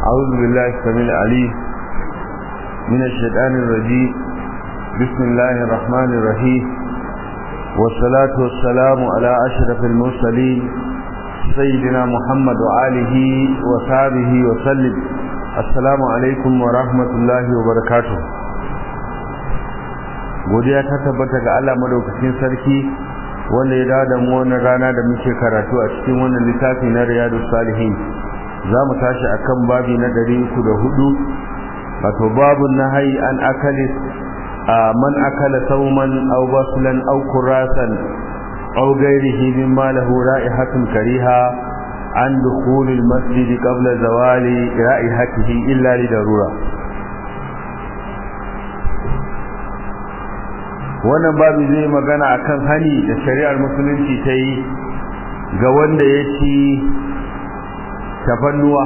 أعوذ بالله السميع العليم من الشيطان الرجيم بسم الله الرحمن الرحيم والصلاة والسلام على أشرف المرسلين سيدنا محمد وآله وصحبه وسلم السلام عليكم ورحمة الله وبركاته godiya ta tabbata ga Allah madaukakin sarki wanda ya dawo da mu wannan rana da muke karatu a cikin wannan littafi na Riyadus Salihin za mu tashi akan babi na 304 wato babun nahyi an akali man akala sauman aw baslan aw kurasan aw ghairihi mimma lahu ra'ihatun kariha an dukhul al-masjid qabla zawali ra'ihatihi illa li darura wannan babu zai magana akan hani da shari'ar musulunci ta yi ga wanda ya ci tafannuwa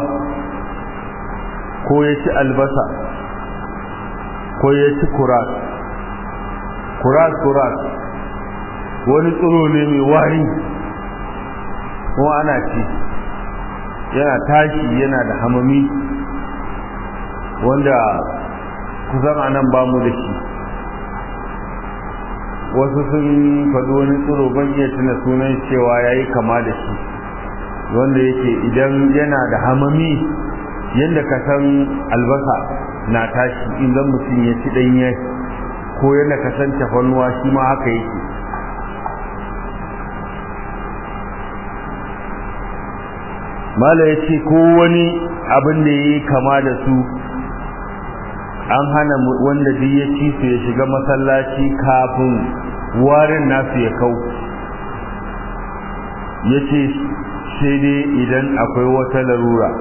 ko ya ci albasa ko ya ci kuras kuras kuras wani tsiro ne mai wari kuma ana ci yana tashi yana da hamami wanda kusan anan bamu da shi wasu sun faɗi wani tsiro ban iya tuna sunan cewa ya yi kama da shi wanda yake idan yana da hamami yadda ka san albasa na tashi idan mutum ya ci ɗanye ko yadda ka san tafannuwa shi ma haka yake mala ya ce ko wani abin da ya yi kama da su an hana wanda duk ya ci su ya shiga masallaci kafin warin nasu ya kau ya ce sai dai idan akwai wata larura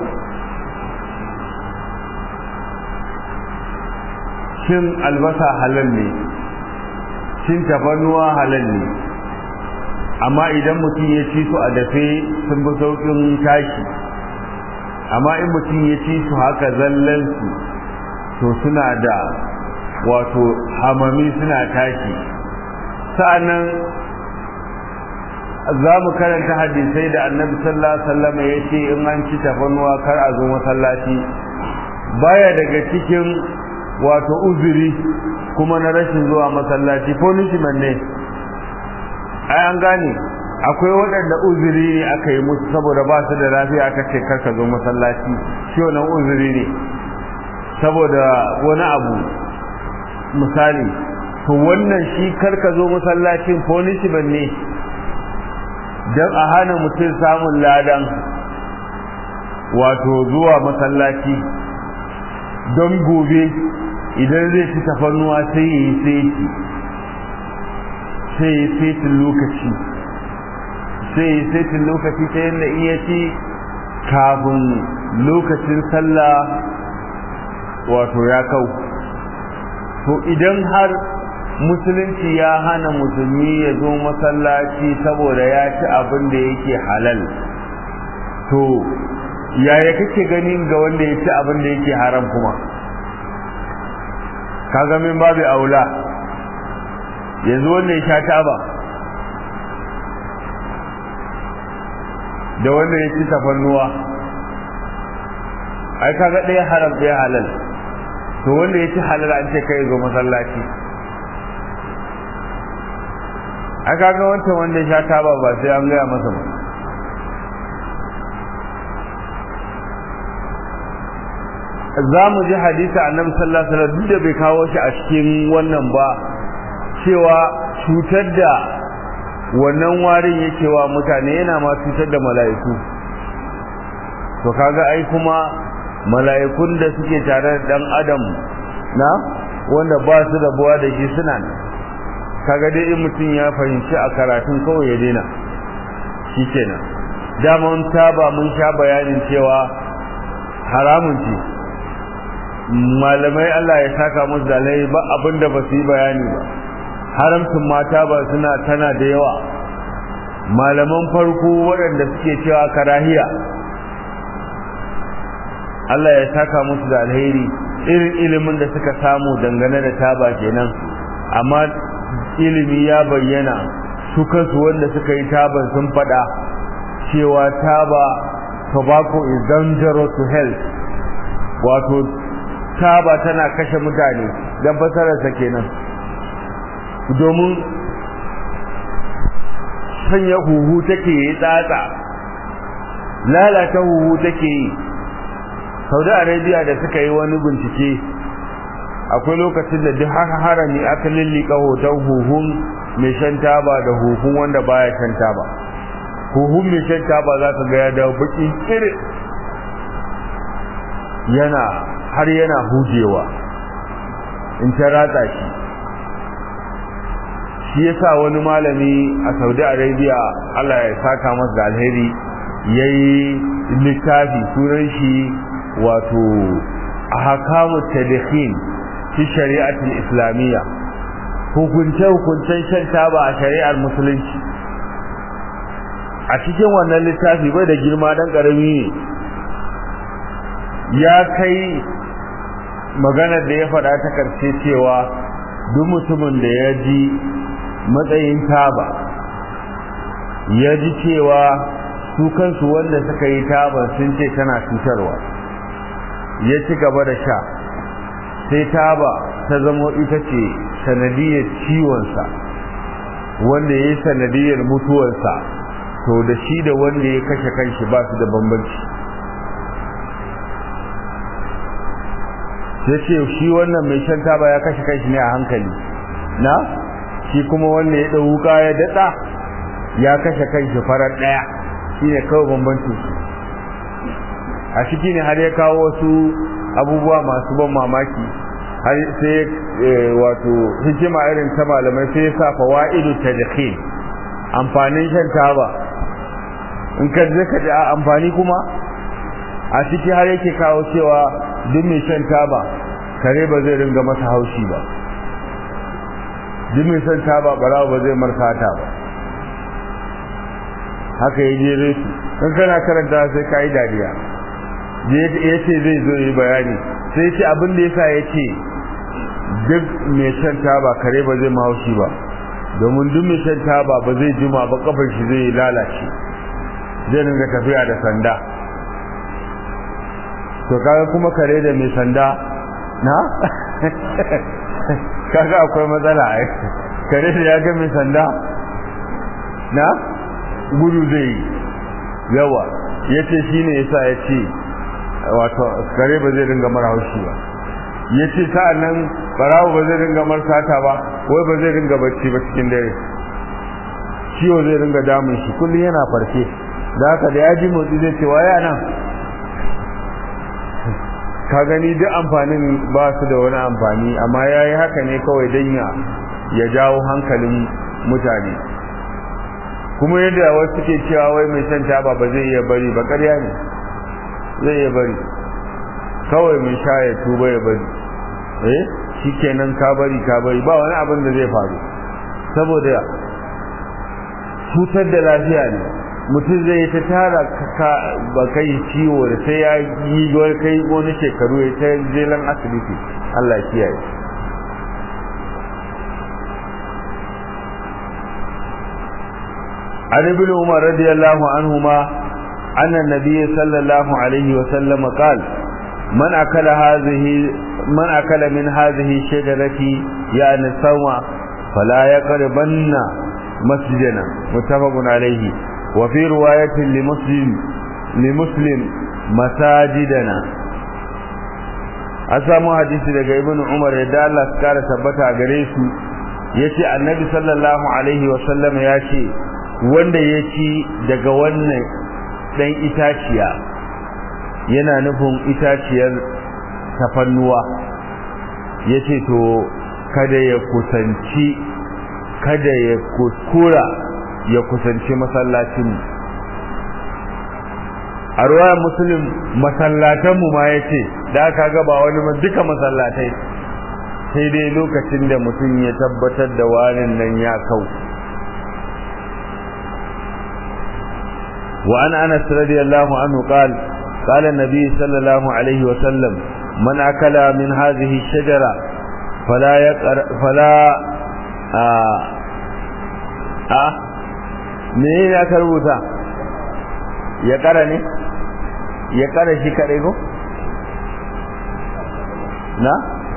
cin albasa halal ne cin tafannuwa halal ne amma idan mutum ya ci su a dafe sun fi sauƙin tashi amma in mutum ya ci su haka zallansu to suna da wato hamami suna tashi sa'annan za mu karanta hadisai da annabi sallallahu alaihi wasallam ya ce in an ci tafannuwa kar a zo masallaci baya daga cikin wato uzuri kuma na rashin zuwa masallaci punishment ne ai an gane akwai waɗanda uzuri ne aka yi musu saboda ba su da lafiya aka ce kar ka zo masallaci shi wannan uzuri ne saboda wani abu misali to wannan shi karka zo masallacin punishment ne don a hana mutum samun ladan wato zuwa masallaci don gobe idan zai ci tafannuwa sai ya yi saiti sai ya yi saitin lokaci sai ya yi saitin lokaci ta yadda iya ci kafin lokacin sallah wato ya kau to idan har musulunci ya hana musulmi ya zo masallaci saboda ya ci abin da yake halal to yaya kake ganin ga wanda ya ci abin da yake haram kuma kaga min babu aula yanzu wanda ya sha taba da wanda ya ci tafannuwa ai kaga ɗaya haram ɗaya halal to wanda ya ci halal an ce kai zo masallaci a kaga wancan wanda sha taba ba sai an gaya masa ba za mu ji hadisa annabi sallallahu alaihi wasallam duk da bai kawo shi a cikin wannan ba cewa cutar da wannan warin yake wa mutane yana ma cutar da mala'iku to kaga ai kuma mala'ikun da suke tare da dan adam na wanda ba su da buwa da shi suna nan kaga dai in mutum ya fahimci a karatun kawai ya daina shikenan dama mun taba mun sha bayanin cewa haramun ce malamai Allah ya saka musu dalai ba abinda ba su yi bayani ba haramcin mata ba suna tana da yawa malaman farko waɗanda suke cewa karahiya Allah ya saka musu da alheri irin ilimin da suka samu dangane da taba kenan amma ilimi ya bayyana su kansu wanda suka yi taban sun faɗa cewa taba tobacco is dangerous to health wato taba tana kashe mutane dan fasararsa kenan domin sanya huhu take yi tsatsa lalata huhu take yi saudi arabia da suka yi wani bincike akwai lokacin da duk haka harami aka lillika hoton huhun mai shan taba da huhun wanda baya shan taba huhun mai shan taba za ka ga ya dawo baki irin yana har yana hujewa in ta ratsa shi shi yasa wani malami a Saudi Arabia Allah ya saka masa da alheri yayi littafi sunan shi wato ahkamu tadkhin fi shari'atul islamiyya hukunce hukuncen shan taba a shari'ar musulunci a cikin wannan littafi bai da girma dan karami ne ya kai maganar da ya faɗa ta karshe cewa duk mutumin da ya ji matsayin taba ya ji cewa su kansu wanda suka yi taba sun ce tana cutarwa ya ci gaba da sha sai taba ta zamo ita ce sanadiyar ciwonsa wanda ya yi sanadiyar mutuwarsa to da shi da wanda ya kashe kanshi ba su da bambanci sai ce shi wannan mai shan taba ya kashe kanshi ne a hankali na shi kuma wanda ya ɗau wuka ya daɗa ya kashe kanshi farar ɗaya shi ne kawai bambancin su a ciki ne har ya kawo wasu abubuwa masu ban mamaki har sai wato hikima irin ta malamai sai ya sa fawaidu tadkhil amfanin shan taba in ka je ka ji a amfani kuma a ciki har yake kawo cewa duk mai shan taba kare ba zai ringa masa haushi ba duk mai shan taba barawa ba zai markata ba haka ya jere su in kana karanta sai ka yi dariya ya ce zai zo yi bayani sai ce abin da yasa ya ce duk mai shan taba kare ba zai mahaushi ba domin duk mai shan taba ba zai jima ba kafar shi zai lalace zai ringa tafiya da sanda to kaga kuma kare da mai sanda na kaga akwai matsala ai kare da ya ga mai sanda na gudu zai yi yawa yace shine yasa yace wato kare ba zai ringa mara haushi ba yace sa'annan barawo ba zai ringa mar sata ba wai ba zai ringa bacci ba cikin dare ciwo zai ringa damun shi kullum yana farke da haka da ya ji motsi zai ce waya nan ka gani duk amfanin ba su da wani amfani amma ya yi haka ne kawai don ya jawo hankalin mutane kuma yadda wasu suke cewa wai mai shan taba ba zai iya bari ba ƙarya ne zai iya bari kawai mai sha ya tuba ya bari eh shikenan ka bari ka bari ba wani abin da zai faru saboda cutar da lafiya ne mutum zai ta tara ka ba kai ciwo da sai ya yi wani kai wani shekaru ya ta jelan asibiti Allah ya kiyaye عن ابن عمر رضي الله عنهما أن النبي صلى الله عليه وسلم قال من أكل هذه من أكل من هذه الشجرة يعني السوء فلا يقربن مسجدنا متفق عليه وفي رواية لمسلم لمسلم مساجدنا أسامو حديث daga ibn Umar yadda Allah ya kara tabbata a gare su yace annabi sallallahu alaihi wa sallam yace wanda ya ci daga wannan dan itaciya yana nufin itaciyar tafannuwa yace to kada ya kusanci kada ya kuskura ya kusanci masallacin a ruwayar muslim masallatanmu ma ya ce da aka gaba wani duka masallatai sai dai lokacin da mutum ya tabbatar da warin nan ya kau wa an anas radiyallahu anhu qala قال النبي صلى الله عليه وسلم من أكل من هذه الشجرة فلا يقر فلا آه آه me ya ka rubuta ya kara ne ya kara shi kadai ko na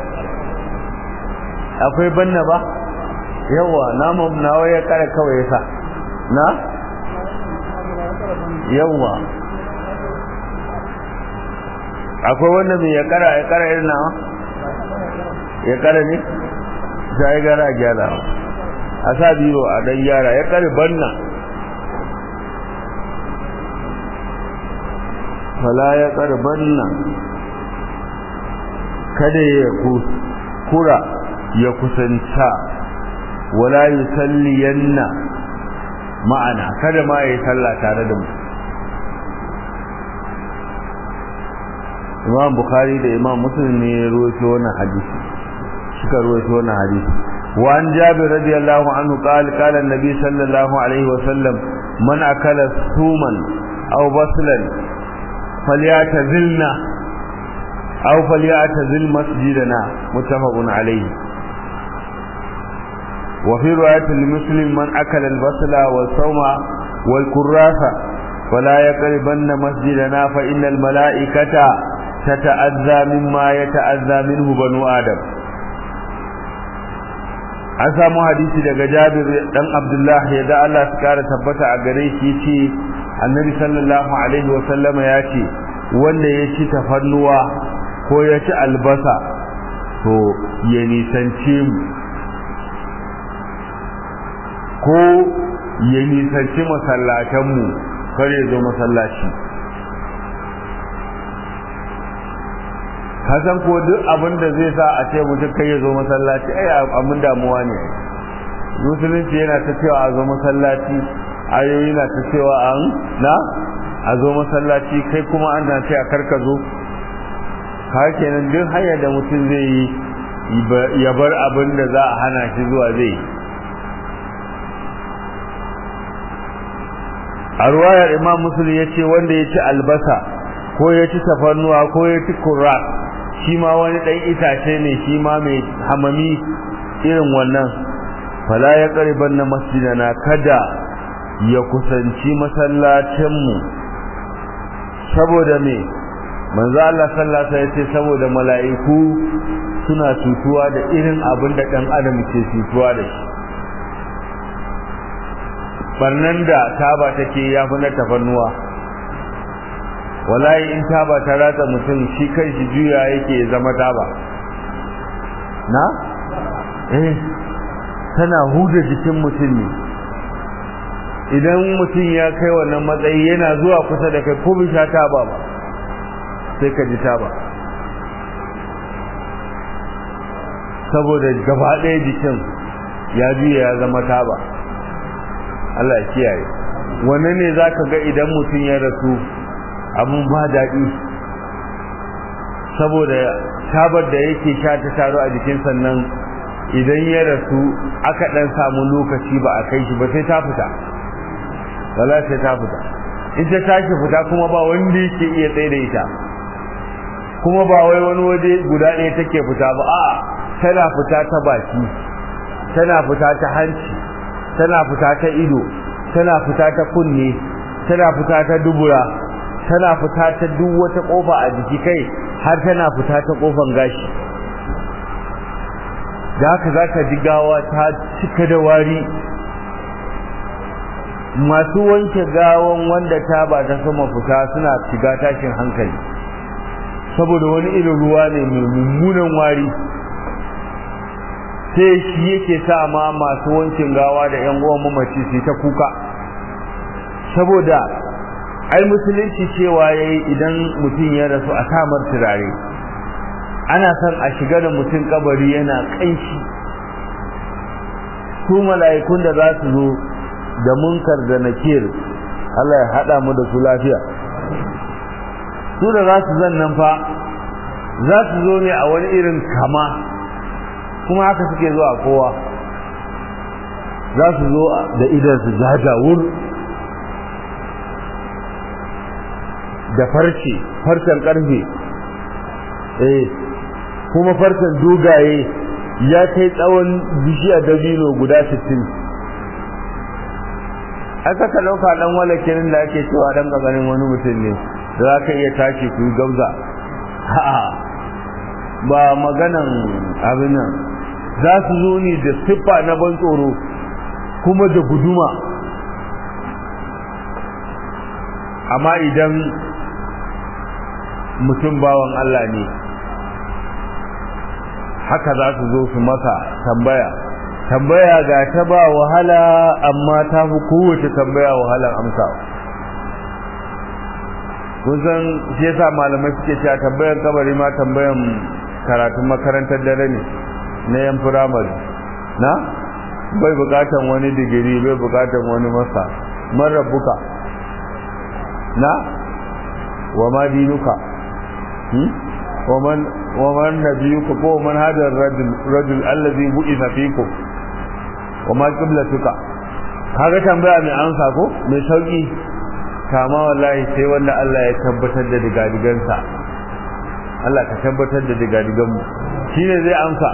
akwai banna ba yawa namu nawa ya kara kawai yasa na yawa akwai wanda mai ya kara ya kara irin nawa ya kara ne sai gara gyara a sa biro a dan gyara ya kare banna fala ya kare banna kada ya kura ya kusanta wala yusalliyanna ma'ana kada ma yayi sallah tare da mu Imam Bukhari da Imam Muslim ne ya rawaito wannan hadisi suka rawaito wannan hadisi wa an Jabir radiyallahu anhu qala qala an-nabi sallallahu alaihi wa sallam man akala suman aw baslan falyatazilna aw falyatazil masjidana muttafaqun alayhi وفي رواية لمسلم من أكل البصل والصوم والكراسة ولا يقربن مسجدنا فإن الملائكة تتأذى مما يتأذى منه بنو آدم an samu hadisi daga Jabir dan Abdullah ya da Allah su kara tabbata a gare shi yace Annabi sallallahu alaihi wa sallama ya ce wanda ya ci tafannuwa ko ya ci albasa to ya nisance mu ko ya nisanci masallatanmu kar ya zo masallaci kasan ko duk abin da zai sa a ce mutum kai ya zo masallaci ai abin damuwa ne musulunci yana ta cewa a zo masallaci ayoyi na ta cewa an na a zo masallaci kai kuma an na ce a karka zo ka kenan duk hanyar da mutum zai yi ya bar abin da za a hana shi zuwa zai yi a ruwayar imam musulun ya ce wanda ya ci albasa ko ya ci tafarnuwa ko ya ci kurra shi ma wani ɗan itace ne shi ma mai hamami irin wannan fala ya ƙariban na masjidana kada ya kusanci masallacinmu saboda me manzo Allah sallallahu alaihi ce saboda mala'iku suna tutuwa da irin abin da ɗan adam ke tutuwa da shi barnan da taba take ya fi na tafannuwa wallahi in taba ta ratsa mutum shi kai shi juya yake zama taba na eh tana huda jikin mutum ne idan mutum ya kai wannan matsayi yana zuwa kusa da kai ko sha taba ba sai ka ji taba saboda gaba ɗaya jikin ya juya ya zama taba Allah ya kiyaye wannan ne zaka ga idan mutum ya rasu abun ba daɗi saboda tabar da yake sha ta taro a jikin sannan idan ya rasu aka dan samu lokaci ba a kai shi ba sai ta fita wala sai ta fita in ta tashi fita kuma ba wanda yake iya tsaye da ita kuma ba wai wani waje guda ɗaya take fita ba a'a tana fita ta baki tana fita ta hanci tana fita ta ido tana fita ta kunne tana fita ta dubura tana fita ta duk wata kofa a jiki kai har tana fita ta kofan gashi da haka zaka ji gawa ta cika da wari masu wanke gawan wanda ta ba ta sama fita suna shiga tashin hankali saboda wani irin ruwa ne mai mummunan wari sai shi yake sa ma masu wankin gawa da yan uwan mamaci su ta kuka saboda ai musulunci cewa yayi idan mutum ya rasu a samar turare ana son a shiga da mutum kabari yana kanshi su mala'ikun da za su zo da munkar da nakir Allah ya hada mu da su lafiya su da za su zan nan fa za su zo ne a wani irin kama kuma haka suke zuwa kowa za su zo da idan su jajawur da farce farcen karfe eh kuma farcen dogaye ya kai tsawon bishiya dabino guda 60 aka ka dauka dan walakin da ake cewa dan gabanin wani mutum ne da za ka iya tashi ku gauza a'a ba maganan abin nan za su zo ne da siffa na ban tsoro kuma da guduma amma idan mutum bawan Allah ne haka za su zo su masa tambaya tambaya ga ta ba wahala amma ta fi kowace tambaya wahalar amsawa kun san shi yasa malamai suke cewa tambayan kabari ma tambayan karatun makarantar dare ne na yan firamare na bai bukatan wani digiri bai bukatan wani masa man rabbuka na wa ma dinuka wa man wa man nabiyuka ko man hada rajul rajul allazi bu'itha fikum wa ma qiblatuka kaga tambaya mai amsa ko mai sauki kama wallahi sai wanda Allah ya tabbatar da digadigansa Allah ka tabbatar da digadigan mu shine zai amsa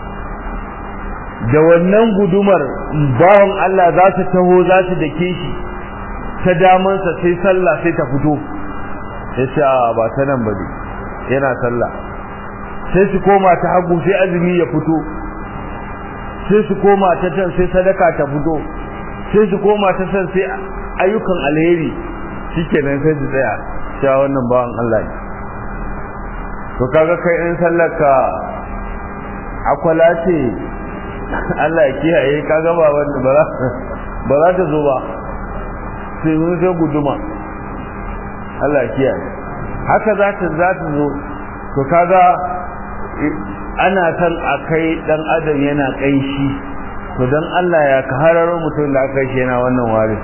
da wannan gudumar bawon Allah za su taho za su dake shi ta damansa sai sallah sai ta fito ya ce ba ta nan ba ne yana sallah sai su koma ta hagu sai azumi ya fito sai su koma ta can sai sadaka ta fito sai su koma ta can sai ayyukan alheri shikenan sai su tsaya cewa wannan bawan Allah ne to kaga kai in sallaka akwala ce Allah ya kiyaye kaga ba wanda ba ba za ta zo ba sai mun sai guduma Allah ya kiyaye haka za ta za ta zo to kaga ana san a kai dan adam yana kaishi to dan Allah ya ka hararo mutum da aka shi yana wannan wari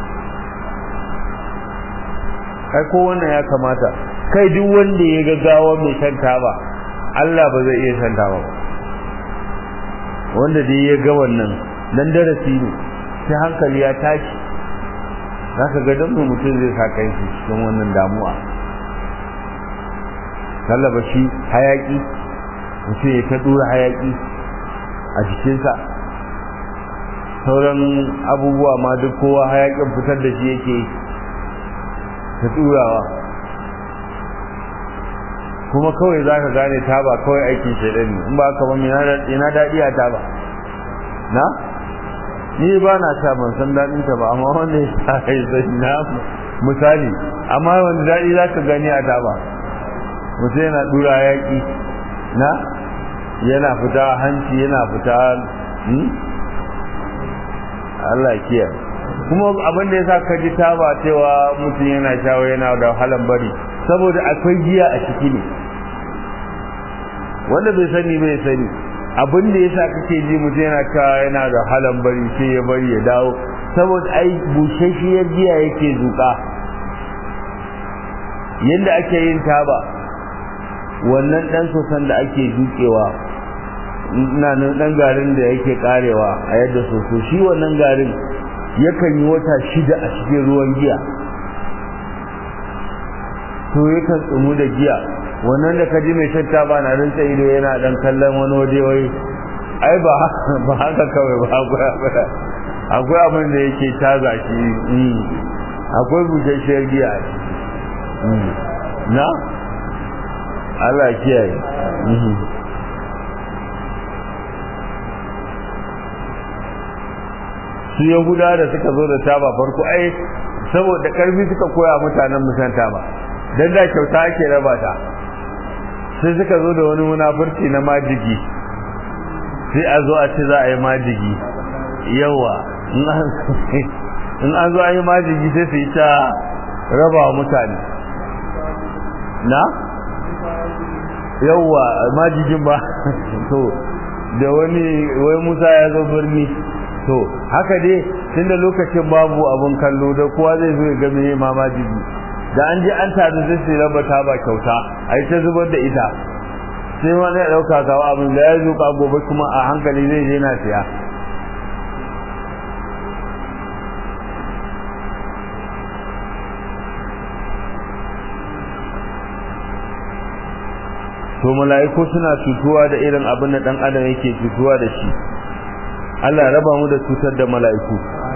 kai ko wannan ya kamata kai duk wanda ya ga gawa mai shan taba Allah ba zai iya shan taba ba wanda dai ya ga wannan dan darasi ne sai hankali ya tashi zaka ga dan mutum zai sa kai shi cikin wannan damuwa kallaba shi hayaki mutum ya ta dura hayaki a jikinsa sauran abubuwa ma duk kowa hayakin fitar da shi yake ta turawa kuma kawai za ka gane taba kawai aikin shaidan ne in ba ka ba ina daɗi a taba na ni ba na sha ban san daɗin ta ba amma wanda ya sa kai sai na misali amma wanda daɗi za ka gani a taba mutum yana dura yaƙi na yana fita hanci yana fita Allah kiyaye kuma abin da yasa ka ji taba cewa mutum yana shawo yana da wahalan bari saboda akwai giya a ciki ne wanda bai sani bai sani abin da yasa kake ji mutum yana cewa yana da wahalan bari sai ya bari ya dawo saboda ai bushashiyar giya yake zuka yadda ake yin taba wannan dan sosan da ake dukewa ina nan dan garin da yake karewa a yadda soso shi wannan garin yakan yi wata shida a cikin ruwan giya to yakan tsumu da giya wannan da kaji mai shatta ba na rinsa ido yana dan kallon wani waje wai ai ba ba haka kawai ba akwai akwai abin da yake taza shi akwai bujashiyar giya na Allah kiyaye su yahuda da suka zo da taba farko ai saboda karfi suka koya mutanen musan taba dan da kyauta ake raba ta sai suka zo da wani munafurci na majigi sai a zo a ce za a yi majigi yawa in an zo a yi majigi sai su yi ta raba wa mutane na yawa majigin ba to da wani wai musa ya zo birni to haka dai tunda lokacin babu abun kallo da kowa zai zo ya ga me ma majigi da an je an taru sai su raba ta ba kyauta ai ta zubar da ita sai wani ya dauka kawo abin da ya zo ka gobe kuma a hankali zai je na siya to mala'iku suna cutuwa da irin abin da dan adam yake cutuwa da shi Allah ya raba mu da cutar da mala'iku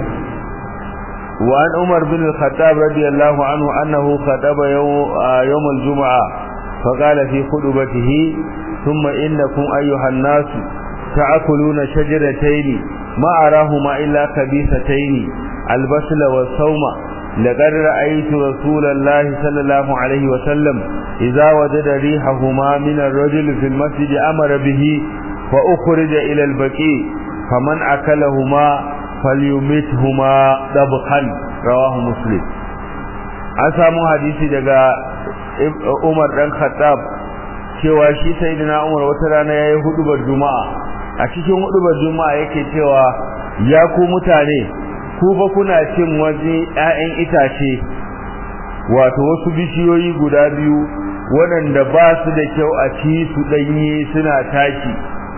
wa an Umar bin al-Khattab radiyallahu anhu annahu khataba yawm al-jum'a fa qala fi khutbatihi ثم إنكم أيها الناس تأكلون شجرتين ما أراهما إلا خبيثتين البسل والصوم لقد رأيت رسول الله صلى الله عليه وسلم إذا وجد ريحهما من الرجل في المسجد أمر به فأخرج إلى البكي فمن أكلهما فليمتهما طبخا رواه مسلم أسامو حديثي daga Umar dan Khattab cewa shi sayyidina Umar wata rana yayi hudubar Juma'a a cikin hudubar Juma'a yake cewa ya ku mutane ku fa kuna cin waje ƴaƴan itace wato wasu bishiyoyi guda biyu waɗanda ba su da kyau a ci su ɗanye suna tashi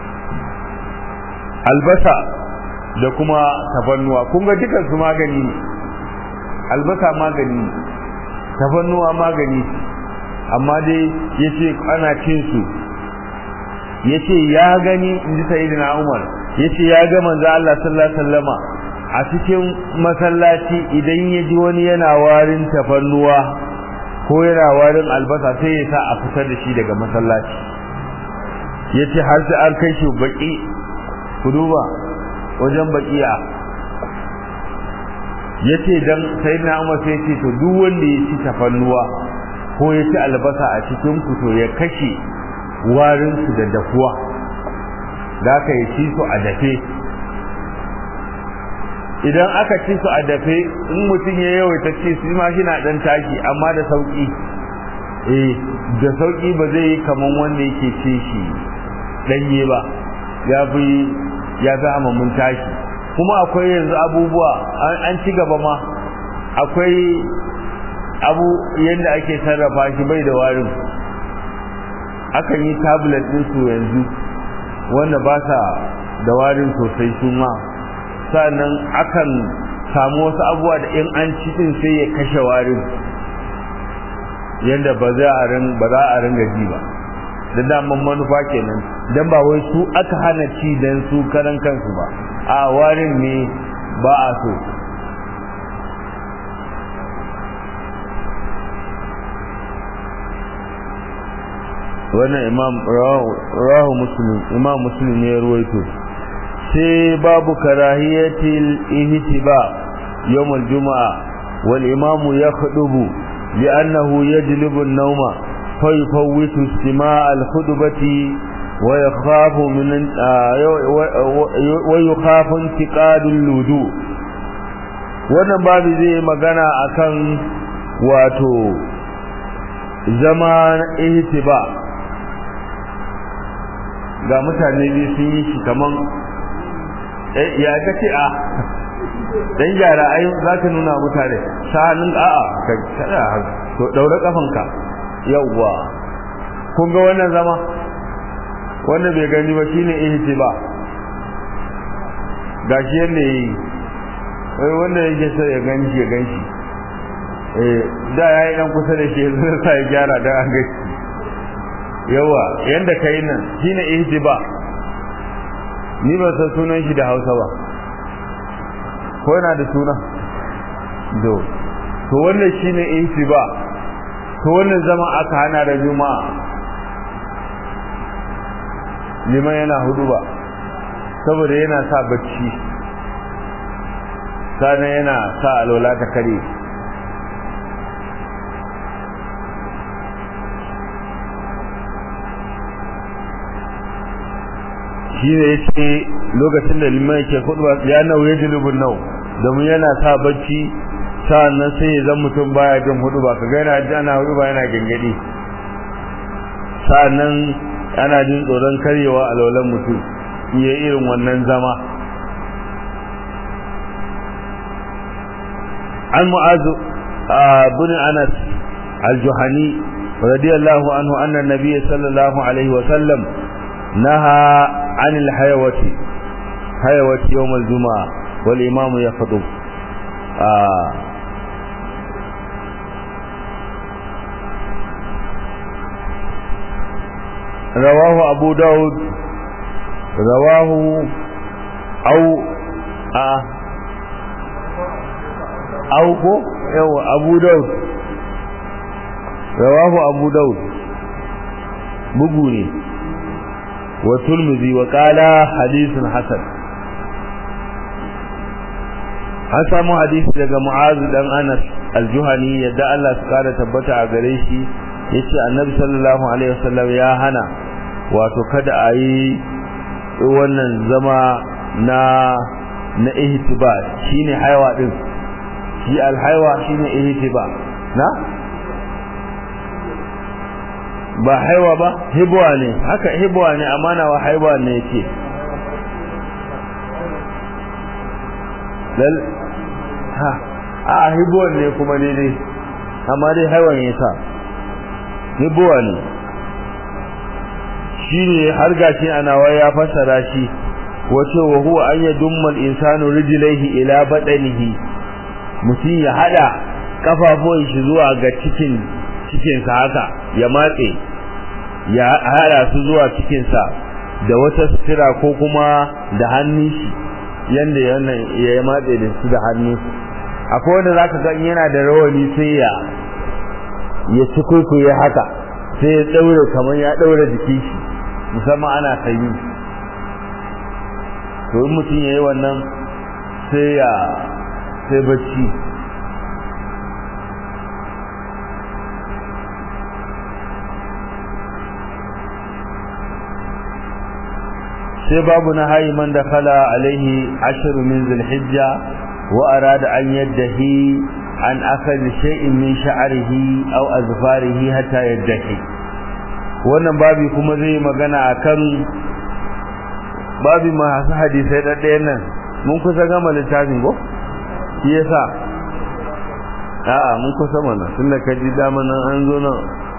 albasa da kuma tafannuwa kun ga dukan su magani ne albasa magani ne tafannuwa magani amma dai yace ana cin su yace ya gani inji sayyidina Umar yace ya ga manzo Allah sallallahu alaihi wasallama a cikin masallaci idan ya ji wani yana warin tafannuwa ko yana warin albasa sai ya sa a fitar da shi daga masallaci yace har sai an kai shi baki ku duba wajen bakiya yace dan sayyidina Umar sai yace to duk wanda ya ci tafannuwa ko ya ci albasa a cikin ku to ya kashe warin su da dafuwa da ka yi ci su a dafe idan aka ci su a dafe in mutum ya yawaita ci su ma shi na dan taki amma da sauki eh da sauki ba zai yi kaman wanda yake ci shi danye ba ya fi ya fi amamin taki kuma akwai yanzu abubuwa an ci gaba ma akwai abu yadda ake sarrafa shi bai da warin akan yi tablet din su yanzu wanda ba sa da warin sosai su ma sannan akan samu wasu abubuwa da in an ci din sai ya kashe warin yadda ba za a rin ba za a ringa ji ba da daman manufa kenan dan ba wai su aka hana ci dan su karan kansu ba a warin ne ba a so wannan imam rahu muslim imam muslim ne ya ruwaito sai babu karahiyatil ihtiba yawm al-jum'a wal imam yakhudubu li'annahu yajlibu an-nawma fa yufawwitu istima'a al-khutbati wa yakhafu min wa yakhafu intiqadu al-wudu wannan babu zai magana akan wato zama ihtiba ga mutane biyu sun yi shi kaman ya ka ce a dan gyara ai za ka nuna mutane sanin a'a ka kada to daure kafanka yawwa kun ga wannan zama wanda bai gani ba shine ihtiba gashi yanda yi wai wanda yake so ya ganshi ya ganshi eh da yayi dan kusa da shi sai sai gyara dan an gashi yawa yanda kai nan shine ihtiba ni ba san sunan shi da Hausa ba ko yana da suna do to wannan shine ihtiba to wannan zama aka hana da juma'a liman yana huduba saboda yana sa bacci sannan yana sa alwala ta kare shi ne ya ce lokacin da liman ke kudu ya nau ya ji lubun nau domin yana sa bacci sa'annan sai ya zan mutum baya jin hudu ba ka gaina ji ana hudu ba yana gangadi sa'annan ana jin tsoron karyewa a laulan mutum iya irin wannan zama an mu'azu bin anas al-juhani radiyallahu anhu anna nabiyyi sallallahu alaihi wa sallam naha عن الحيوة حيوة يوم الجمعة والإمام يخطب آه رواه أبو داود رواه أو آه أو كو أبو داود رواه أبو داود بقولي wa turmizi wa qala hadithun hasan an samu hadisi daga mu'az dan anas al-juhani yadda Allah su kara tabbata a gare shi yace annabi sallallahu alaihi wasallam ya hana wato kada a yi wannan zama na na ihtiba shine haiwa din shi alhaiwa shine ihtiba na ba haiwa ba hibwa ne haka hibwa ne amana wa haiwa ne yake lal ha a hibwa ne kuma ne ne amma dai haiwan yasa hibwa ne shine har gashi ana waya fasara shi wace wa huwa an yadumma al-insanu rijlaihi ila badanihi mutum ya hada kafafuwan shi zuwa ga cikin cikin sa haka ya matse ya hada su zuwa cikin sa da wata sutura ko kuma da hannun shi yanda yana ya matse da su da hannun akwai wanda zaka ga yana da rawani sai ya ya cikuikuye haka sai ya daure kamar ya daure jikin shi musamman ana sanyi to in mutum yayi wannan sai ya sai bacci sai babu na hayi man da kala alaihi ashiru min zulhijja wa arada an yaddahi an akali shay'in min sha'rihi aw azfarihi hatta yaddahi wannan babi kuma zai magana akan babi masu hadisai ɗaɗɗayan nan mun kusa gama littafin ko shi yasa a'a mun kusa mana tunda ka ji dama nan an zo nan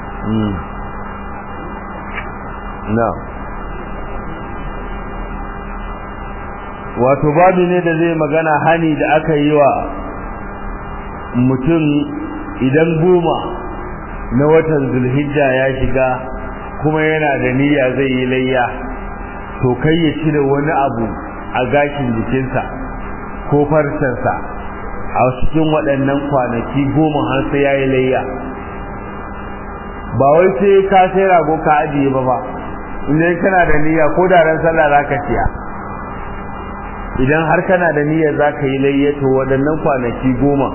na wato babi ne da zai magana hani da aka yi wa mutum idan goma na watan zulhijja ya shiga kuma yana da niyya zai yi layya to kai ya cire wani abu a gashin jikinsa ko farcensa a cikin waɗannan kwanaki goma har sai ya yi layya ba wai sai ka sai rago ka ajiye ba ba idan kana da niyya ko da ran sallah za ka ciya idan har kana da niyyar za ka yi layya to waɗannan kwanaki goma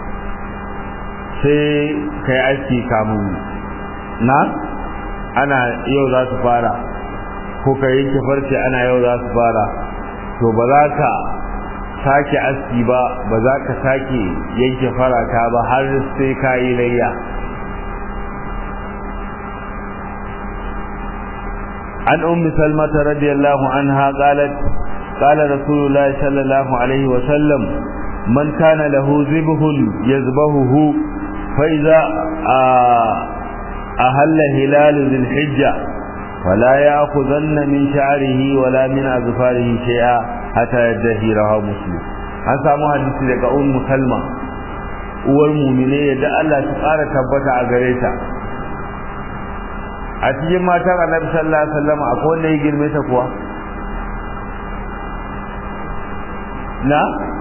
sai ka yi aski kamun na ana yau za su fara ko ka yanke farce ana yau za su fara to ba za ka sake aski ba ba za ka sake yanke farata ba har sai ka yi layya an ummi salmata radiyallahu anha qalat qala rasulullah sallallahu alaihi wa sallam man kana lahu zibhun yazbahuhu fa idza ahalla hilal dhil hijja ولا يأخذن من شعره ولا من أظفاره شيئا حتى يدهي رواه مسلم an samu hadisi daga ummu salma uwar mumine da Allah ta ƙara tabbata a gare ta a cikin matan annabi sallallahu alaihi wasallam akwai wanda ya girme ta kuwa na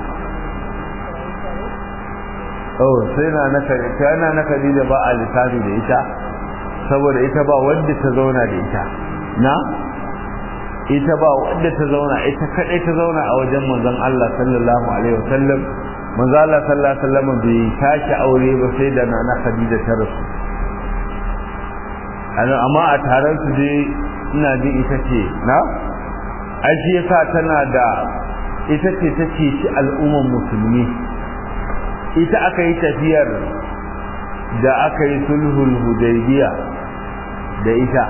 oh sai na na kana na Khadija ba a lissafi da ita saboda ita ba wanda ta zauna da ita na ita ba wanda ta zauna ita kadai ta zauna a wajen manzon Allah sallallahu alaihi wasallam manzon Allah sallallahu alaihi wasallam bai tashi aure ba sai da nana Khadija ta rasu amma a taron su dai ina ji ita ce na ai shi yasa tana da ita ce ta ce shi al'umman musulmi ita aka yi tafiyar da aka yi sulhul hudaybiya da ita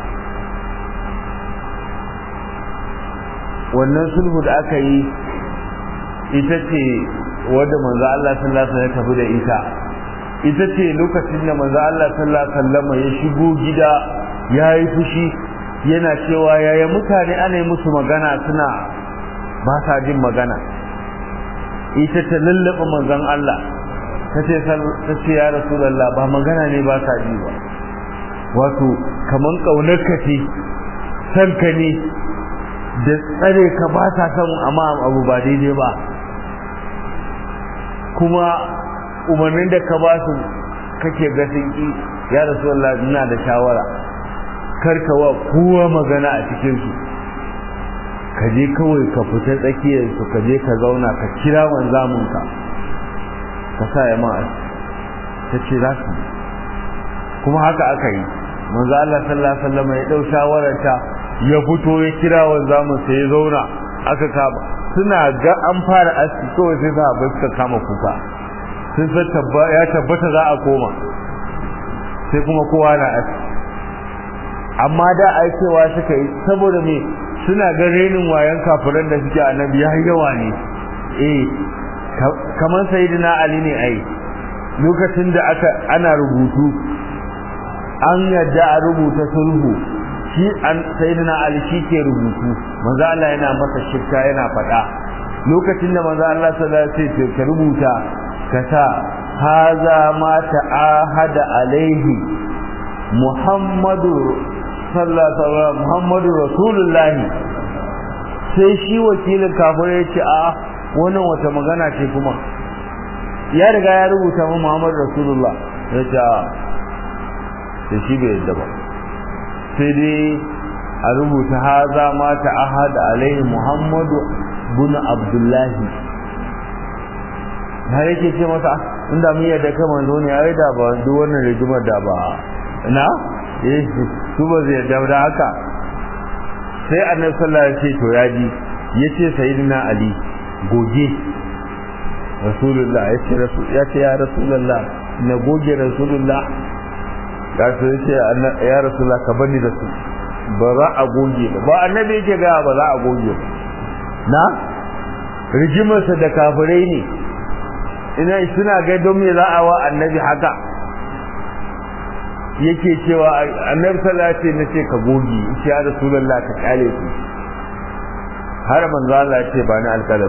wannan sulhu da aka yi ita ce wadda manzo Allah sallallahu alaihi wasallam ya tafi da ita ita ce lokacin da manzo Allah sallallahu alaihi wasallam ya shigo gida yayi fushi yana cewa yaya mutane ana yi musu magana suna ba sa jin magana ita ta lallaba manzon Allah ta ce ta ce ya rasulullah ba magana ne ba sa ji ba wato kaman kaunar ka ce san ka ne da tsare ka ba ta san amma abu ba daidai ba kuma umarnin da ka ba su kake ga sun ki ya rasulullah ina da shawara karkawa kowa magana a cikinsu ka je kawai ka fita tsakiyarsu ka je ka zauna ka kira wanzamunka ka sa ya ma'a ta ce za su kuma haka aka yi manzo Allah sallallahu alaihi wasallam ya dau shawararta ya fito ya kira wanzamun sai ya zauna aka kama suna ga an fara aski kawai sai sahabbai suka kama kuka sun san ya tabbata za a koma sai kuma kowa na aski amma da ai cewa suka yi saboda me suna ga renin wayan kafiran da suke annabi ya yawa ne eh kamar sayyidina ali ne ai lokacin da aka ana rubutu an yadda a rubuta sulhu shi an sayyidina ali shi ke rubutu manzo Allah yana masa shirka yana faɗa lokacin da manzo Allah sallallahu alaihi wasallam ka rubuta ka sa haza ma ta'ahada alaihi muhammadu sallallahu alaihi wasallam muhammadu rasulullahi sai shi wakilin kafirai ya ce a wannan wata magana ce kuma ya riga ya rubuta mu muhammadu rasulullah ya ce a sai shi bai yadda ba sai dai a rubuta haza ma ta'ahada alaihi muhammadu bin abdullahi har yake ce masa inda mun yadda kai manzo ne ai da ba duk wannan rigimar da ba na eh su ba zai yarda da haka sai annabi sallallahu alaihi wasallam ya ce to yaji yace sayyidina ali goge rasulullah yace rasul yace ya rasulullah na goge rasulullah ga su yace ya rasulullah ka bani da su ba za a goge ba ba annabi yake ga ba za a goge ba na rigimarsa da kafirai ne ina suna ga don me za a wa annabi haka yake cewa annabi sallallahu alaihi wasallam ce ka gogi shi ya rasulullah ka kale su har manzo Allah ya ce ba ni alkalam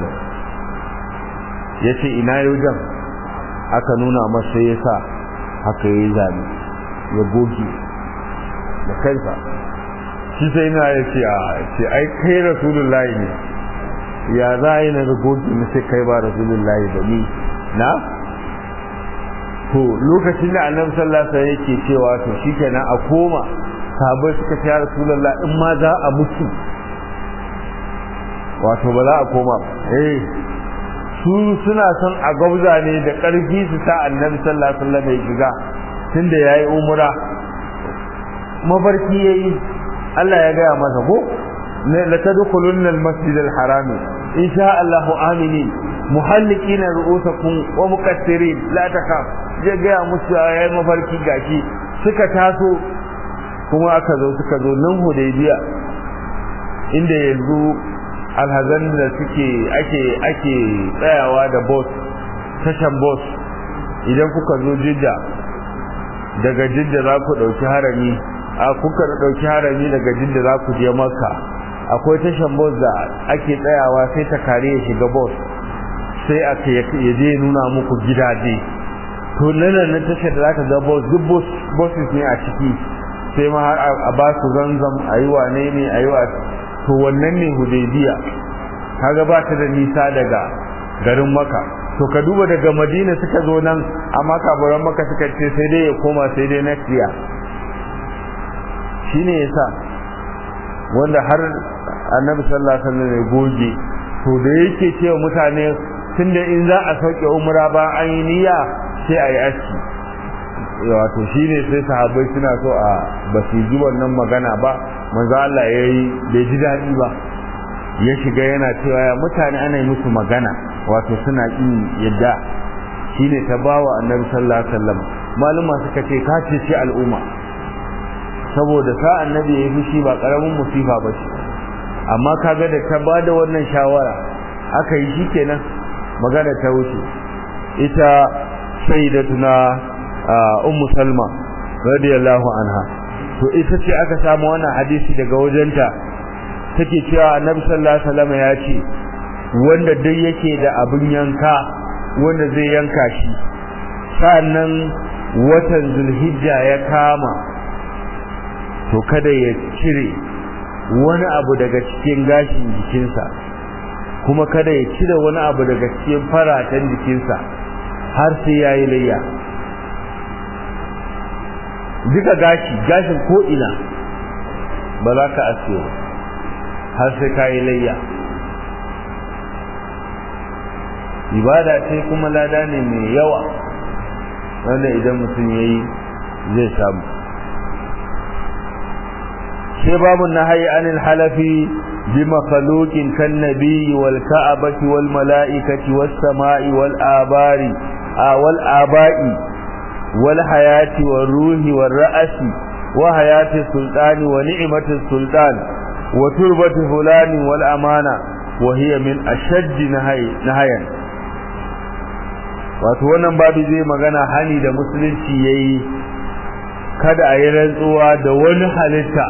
yace ina yujan aka nuna masa yasa haka yayi zabi ya gogi da kansa shi sai ina ya ce a ce ai kai rasulullahi ne ya za a yi na gogi na sai kai ba rasulullahi ba ni na to lokacin da annabi sallallahu alaihi wasallam yake cewa to shikenan a koma sahabbai suka ce ya rasulullah in ma za a mutu wato ba za a koma eh su suna son a gauza ne da karfi su sa annabi sallallahu alaihi wasallam ya shiga tunda yayi umra mafarki yayi Allah ya gaya masa ko la tadkhulunna al-masjid al-haram insha Allah aminin muhallikina ru'usakum wa muqassirin la takhaf je ga musu yayin mafarki gashi suka taso kuma aka zo suka zo nan hudaybiya inda yanzu alhazan da suke ake ake tsayawa da boss tashan boss idan kuka zo jidda daga jidda za ku dauki harami a kuka dauki harami daga jidda za ku je makka akwai tashan boss da ake tsayawa sai ta kare ya shiga boss sai aka ya je nuna muku gidaje to nan nan tashar da zaka ga boss duk boss bosses ne a ciki sai ma har a ba su zanzam ayi wane ne ayi wa to wannan ne hudaybiya kaga ba ta da nisa daga garin maka to ka duba daga madina suka zo nan amma kaburan maka suka ce sai dai ya koma sai dai next year shine yasa wanda har annabi sallallahu alaihi wasallam ya goge to da yake cewa mutane tunda in za a sauke umra ba an yi niyya sai a yi aski wato shine sai sahabbai suna so a ba su ji wannan magana ba manzo Allah yayi bai ji dadi ba ya shiga yana cewa ya mutane ana yi musu magana wato suna kin yadda shine ta bawa annabi sallallahu alaihi wasallam maluma suka ce ka ce shi al'umma saboda sa annabi ya yi shi ba karamin musifa ba shi amma kaga da ta bada wannan shawara aka yi shikenan magana ta wuce ita sayyidatuna ummu salma radiyallahu anha to ita ce aka samu wannan hadisi daga wajenta take cewa annabi sallallahu alaihi wasallam ya ce wanda duk yake da abin yanka wanda zai yanka shi sannan watan zulhijja ya kama to kada ya cire wani abu daga cikin gashin jikinsa kuma kada ya cire wani abu daga cikin faratan jikinsa har sai yayi layya duka gashi gashin ko ina ba za ka aske ba har sai ka yi layya ibada ce kuma lada ne mai yawa wanda idan mutum ya yi zai samu sai babu na hayi anil halafi bi makhluqin kan nabiyyi wal ka'abati wal mala'ikati was sama'i wal abari wal aba'i wal hayati wal ruhi wal ra'asi wa hayati sultani wa ni'mati sultan wa turbati fulani wal amana wa hiya min ashaddi nahayan wato wannan babu zai magana hani da musulunci yayi kada a yi rantsuwa da wani halitta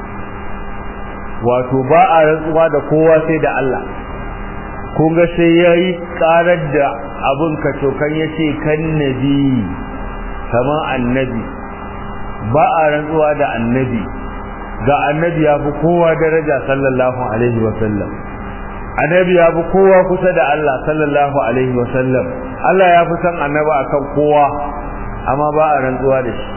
wato ba a rantsuwa da kowa sai da Allah kun ga sai yayi karar da abun ka tokan yace kan nabi kamar annabi ba a rantsuwa da annabi ga annabi ya fi kowa daraja sallallahu alaihi wa sallam annabi ya fi kowa kusa da Allah sallallahu alaihi wa sallam Allah ya fi san annaba akan kowa amma ba a rantsuwa da shi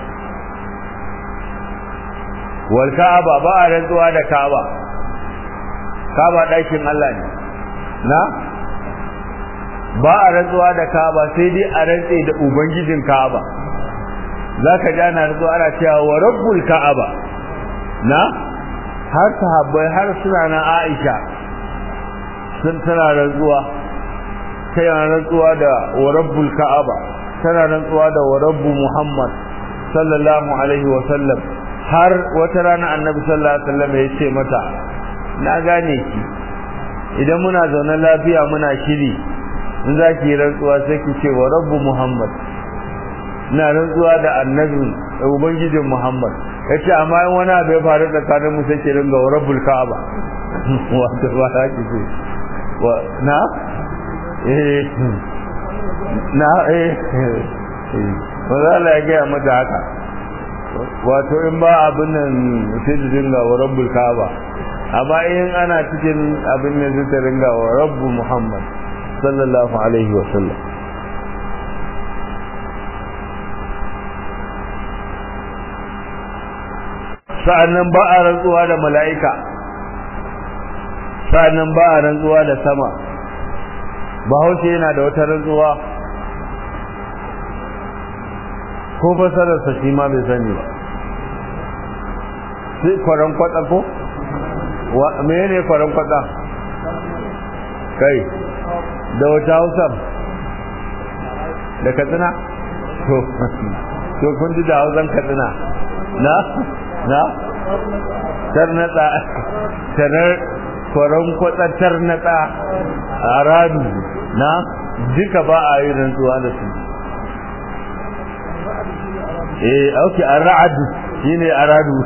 wal ka'aba ba a rantsuwa da ka'aba ka'aba ɗakin Allah ne na ba a rantsuwa da ka'aba sai dai a rantse da ubangijin ka'aba zaka ji ana rantsuwa ana cewa wa rabbul ka'aba na har sahabbai har suna na Aisha sun tana rantsuwa tana rantsuwa da wa rabbul ka'aba tana rantsuwa da wa rabbu muhammad sallallahu alaihi wa sallam har wata rana annabi sallallahu alaihi wasallam ya ce mata na gane ki idan muna zaune lafiya muna shiri in za ki rantsuwa sai ki ce wa rabbu muhammad na rantsuwa da annabi ubangijin muhammad ya ce amma in wani abu ya faru tsakanin mu sai ki ringa wa rabbul ka'aba wato ba za ki ce wa na eh na eh ba za ya gaya mata haka wato in ba abin nan sai ta dinga wa rabbul kaaba amma in ana cikin abin nan sai ta dinga wa rabbu muhammad sallallahu alaihi wa sallam sa'annan ba a rantsuwa da mala'ika sa'annan ba a rantsuwa da sama bahaushe yana da wata rantsuwa ko fasararsa shi ma bai sani ba sai kwaran kwatsa ko? mene ne kwaran kwatsa? kai da wata hausar da katsina? to to kun ji da hausan katsina na? na? tarnatsa tarar kwaran kwatsa tarnatsa a radu na duka ba a yi rantsuwa da su eh auki ar-ra'd shine aradu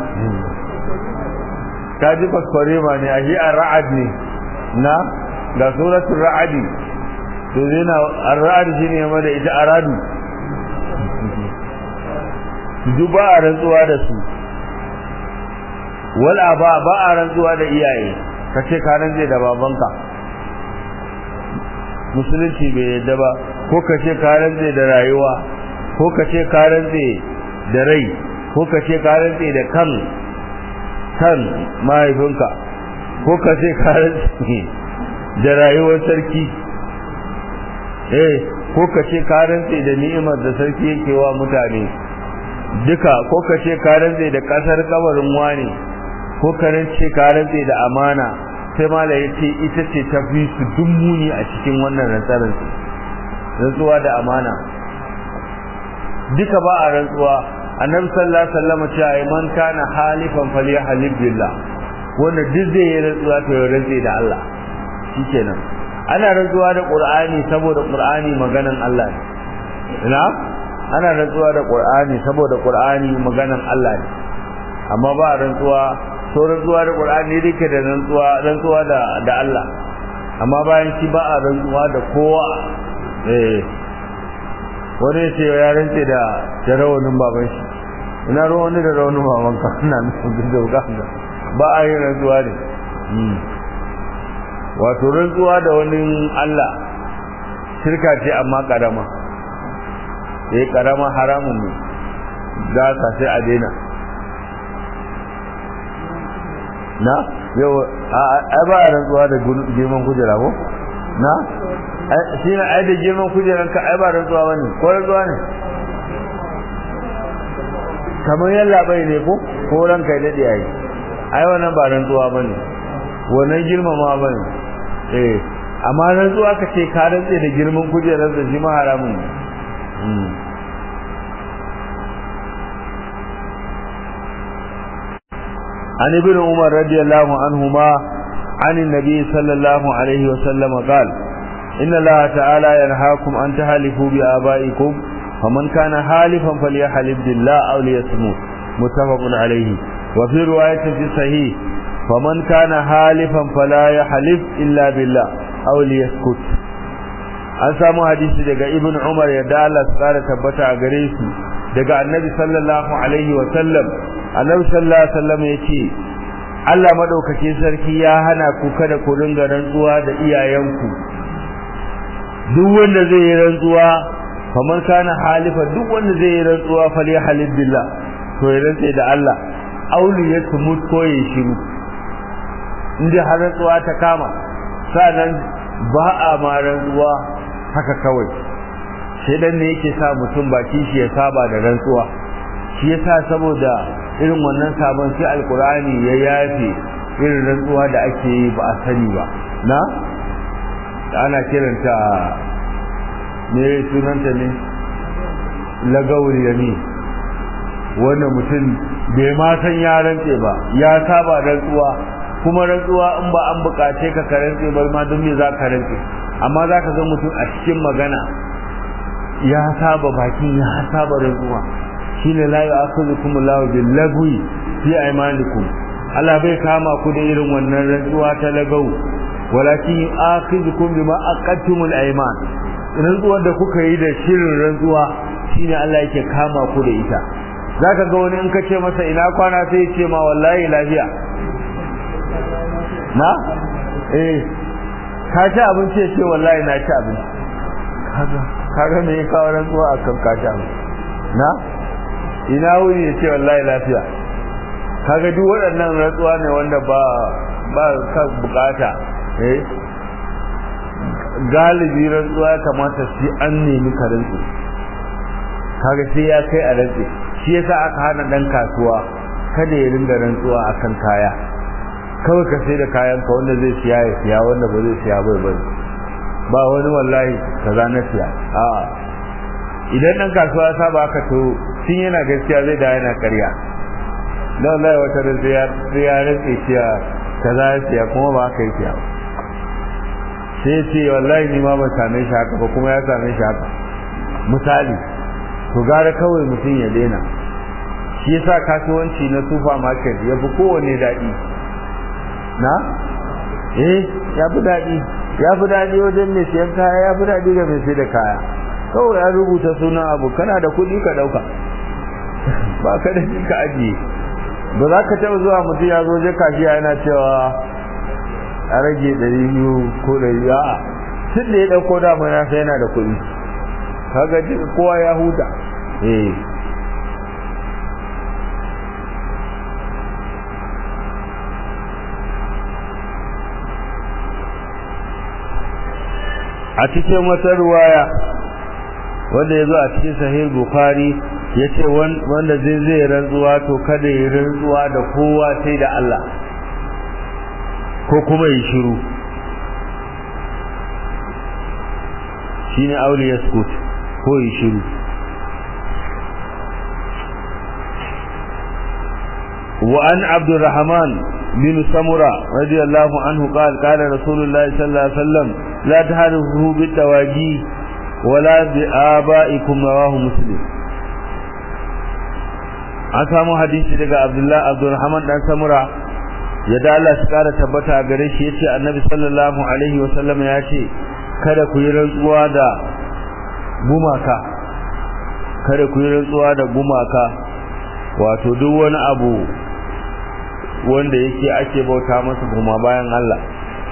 kaji fasfare ma ne ahi ar-ra'd ne na da suratul ra'd to zina ar-ra'd shine ma da ita aradu duba a rantsuwa da su wal aba ba a rantsuwa da iyaye kace ka rantse da babanka musulunci bai yadda ba ko kace ka rantse da rayuwa ko kace ka rantse da rai ko ka ce ka rantse da kan kan mahaifinka ko ka ce ka rantse da rayuwar sarki eh ko ka ce ka rantse da ni'imar da sarki yake wa mutane duka ko ka ce ka rantse da kasar kabarin wani ko ka rantse ka rantse da amana sai mala ya ce ita ce ta fi su dummuni a cikin wannan rantsarar rantsuwa da amana duka ba a rantsuwa annabi sallallahu alaihi wasallam ce ai man kana halifan falyahlib billah wanda duk zai yi rantsuwa to ya rantse da Allah shikenan ana rantsuwa da qur'ani saboda qur'ani maganan Allah ne ina ana rantsuwa da qur'ani saboda qur'ani maganan Allah ne amma ba rantsuwa so rantsuwa da qur'ani dake da rantsuwa rantsuwa da da Allah amma bayan shi ba a rantsuwa da kowa eh wani ce ya rantse da da rawanin baban shi ina ruwa wani da rawanin baban ka ina nufin da uganda ba a yi rantsuwa ne wato rantsuwa da wani Allah shirka ce amma karama eh karama haramun ne da ka sai a daina na yau ai ba rantsuwa da girman kujera ko na shi na ai da girman kujeran ka ai ba rantsuwa bane ko rantsuwa ne kamar yalla bai ne ko ko ran kai dade ai ai wannan ba rantsuwa bane wannan girmama bane eh amma rantsuwa ka ce ka rantse da girman kujerar da shi ma haramun ne عن ابن عمر رضي الله عنهما عن النبي صلى الله عليه وسلم قال إن الله تعالى ينهاكم أن تحلفوا بآبائكم فمن كان حالفا فليحلف بالله أو ليصمت متفق عليه وفي رواية في صحيح فمن كان حالفا فلا يحلف إلا بالله أو ليسكت an samu hadisi daga ibn umar yadda Allah su kara tabbata a gare su daga annabi sallallahu alaihi wa sallam annabi sallallahu alaihi wa sallam yace Allah madaukake sarki ya hana ku kada ku ringa rantsuwa da iyayenku duk wanda zai yi rantsuwa kamar kana halifa duk wanda zai yi rantsuwa fali halil billah to ya rantsa da Allah auli ya tumut ko ya shiru inda har rantsuwa ta kama sanan ba a ma rantsuwa haka kawai sai dan ne yake sa mutum baki shi ya saba da rantsuwa shi yasa saboda irin wannan sabon sai alkurani ya yafe irin rantsuwa da ake yi ba a sani ba na ana kiranta ne sunanta ne lagawul yami wanda mutum bai ma san ya rantse ba ya saba rantsuwa kuma rantsuwa in ba an bukace ka ka rantse ba ma don me za ka rantse amma za ka ga mutum a cikin magana ya saba baki ya saba rantsuwa shine la yu'akhidhukum Allahu bil lagwi fi aymanikum Allah bai kama ku da irin wannan rantsuwa ta lagau walakin yu'akhidhukum bima aqadtumul ayman rantsuwar da kuka yi da shirin rantsuwa shine Allah yake kama ku da ita zaka ga wani in ka ce masa ina kwana sai ya ce ma wallahi lafiya na eh ka ci abinci ya ce wallahi na ci abinci kaga kaga me ya kawo rantsuwa akan ka ci abinci na ina wuni ya ce wallahi lafiya kaga duk waɗannan rantsuwa ne wanda ba ba ka bukata eh galibi rantsuwa ya kamata shi an nemi ka rantsu kaga sai ya kai a rantsi shi yasa aka hana dan kasuwa kada ya ringa rantsuwa akan kaya kawai ka sai da kayan ka wanda zai siya ya siya wanda ba zai siya bai bai ba wani wallahi kaza na siya a'a idan dan kasuwa ya saba haka to tun yana gaskiya zai da yana ƙarya dan wallahi wata da sai ya sai ya rantsi siya kaza ya siya kuma ba haka yake ba sai ya ce wallahi ni ma ban same shi haka ba kuma ya same shi haka misali to gara kawai mutum ya daina shi yasa kasuwanci na supermarket ya fi kowane daɗi na eh ya fi daɗi ya fi daɗi wajen mai siyan kaya ya fi daɗi ga mai sai da kaya kawai ya rubuta sunan abu kana da kuɗi ka ɗauka ba ka da ka ajiye ba za ka taɓa zuwa mutum ya zo je kashiya yana cewa a rage ɗari biyu ko ɗari a'a tun da ya ɗauko dama ya sai yana da kuɗi kaga kowa ya huta eh a cikin wata ruwaya wanda ya zo a cikin sahih bukhari ya ce wanda zai zai rantsuwa to kada ya rantsuwa da kowa sai da Allah ko kuma yi shiru shine auli yaskut ko yi shiru وعن عبد الرحمن بن سمرة رضي الله عنه قال قال رسول الله صلى الله عليه وسلم لا تحرفوا بالتواجي ولا بآبائكم رواه مسلم an samu hadisi daga Abdullah Abdurrahman dan Samura ya da Allah shi kara tabbata a gare shi yace Annabi sallallahu alaihi wa sallam ya ce kada ku yi rantsuwa da gumaka kada ku yi rantsuwa da gumaka wato duk wani abu wanda yake ake bauta masa kuma bayan Allah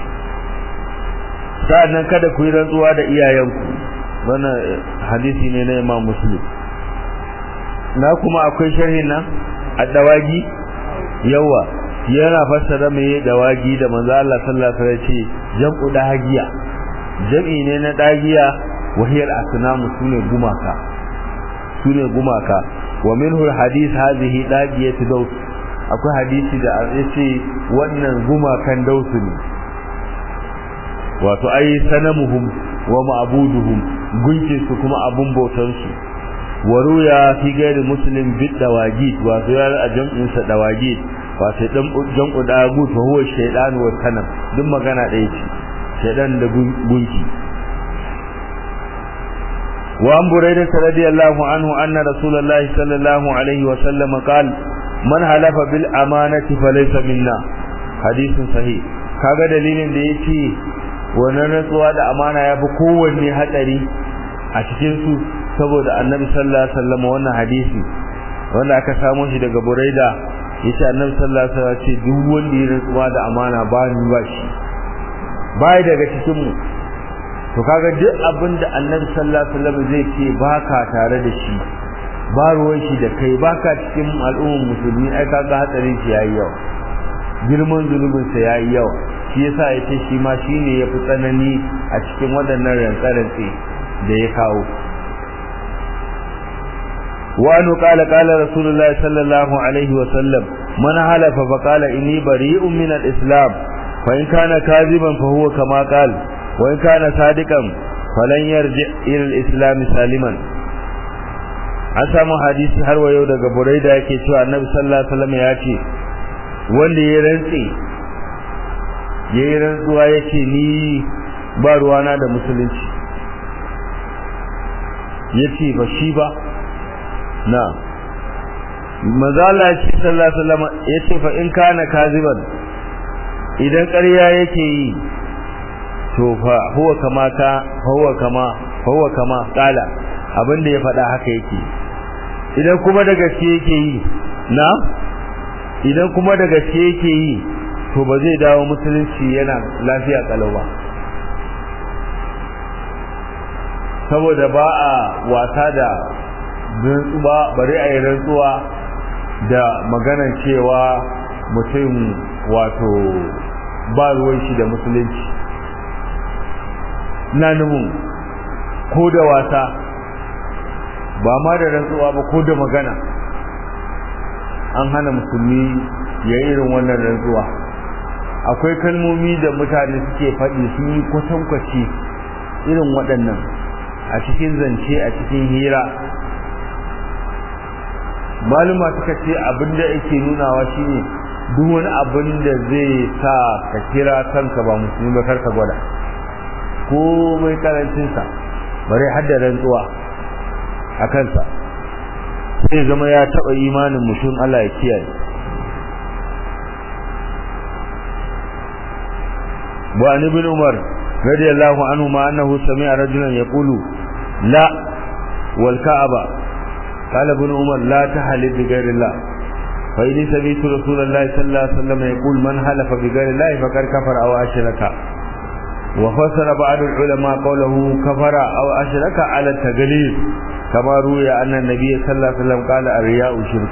sa'annan kada ku yi rantsuwa da iyayenku wannan hadisi ne na Imam Muslim na kuma akwai sharhi nan addawagi yawa yana fassara mai dawagi da manzo Allah sallallahu alaihi wasallam ce jam'u dagiya jam'i ne na dagiya wahiyar asnamu sune gumaka sune gumaka wa minhu alhadith hadhihi dagiyatu daus akwai hadisi da yace wannan gumakan dausu ne wato ai sanamuhum wa ma'buduhum gunki su kuma abun bautan su waruya fi gairi muslim bid dawagit wato ya a jam'in sa dawagit wato dan jam'u dagut wa huwa shaytan wa sanam duk magana ɗaya ce shaytan da gunki wa an burayda radiyallahu anhu anna rasulullahi sallallahu alaihi wa sallam qala man halafa bil amanati falaysa minna hadisin sahih kaga dalilin da yake wannan rantsuwa da amana yafi kowanne hatsari a cikin su saboda annabi sallallahu alaihi wasallam wannan hadisi wanda aka samu shi daga buraida yace annabi sallallahu alaihi wasallam ce duk wanda ya rantsuwa da amana ba ni ba shi bai daga cikin mu to kaga duk abin da annabi sallallahu alaihi wasallam zai ce baka tare da shi ba ruwan shi da kai baka cikin al'ummar musulmi ai kaga hatsarin shi yayi yawa girman zulubin sa yayi yawa shi yasa yace shi ma shine yafi tsanani a cikin waɗannan rantsarantsi da ya kawo wa anu qala qala rasulullahi sallallahu alaihi wa sallam man halafa fa qala inni bari'un min al-islam fa in kana kaziban fa huwa kama qala wa in kana sadiqan falan yarji ila al-islam saliman an samu hadisi har wa yau daga buraida yake cewa annabi sallallahu alaihi wasallam ya ce wanda ya rantsi ya yi rantsuwa ya ce ni ba ruwana da musulunci ya ce ba shi ba na mazala ce sallallahu alaihi wasallam ya ce fa in kana kaziban idan ƙarya yake yi to fa huwa kama ka huwa kama huwa kama kala abin da ya faɗa haka yake idan kuma da gaske yake yi na idan kuma da gaske yake yi to ba zai dawo musulunci yana lafiya kalau ba saboda ba a wasa da rantsuwa bari a yi rantsuwa da maganar cewa mutum wato ba ruwan shi da musulunci na nufin ko da wasa ba ma da rantsuwa ba ko da magana an hana musulmi ya yi irin wannan rantsuwa akwai kalmomi da mutane suke faɗi sun yi kwatankwaci irin waɗannan a cikin zance a cikin hira maluma suka ce abin da yake nunawa shine duk wani abin da zai sa ka kira kanka ba musulmi ba karka gwada ko mai karancinsa bare hadda rantsuwa a kansa sai zama ya taɓa imanin mutum Allah ya kiyaye wa an ibn umar radiyallahu anhu ma annahu sami'a rajulan yaqulu la wal ka'aba qala ibn umar la tahlil bi ghayri allah fa in sami'tu rasulullahi sallallahu alaihi wasallam yaqul man halafa bi ghayri allah faqad kafara aw ashraka وفسر بعض العلماء قوله كفر أو أشرك على التقليد كما روي أن النبي صلى الله عليه وسلم قال الرياء شرك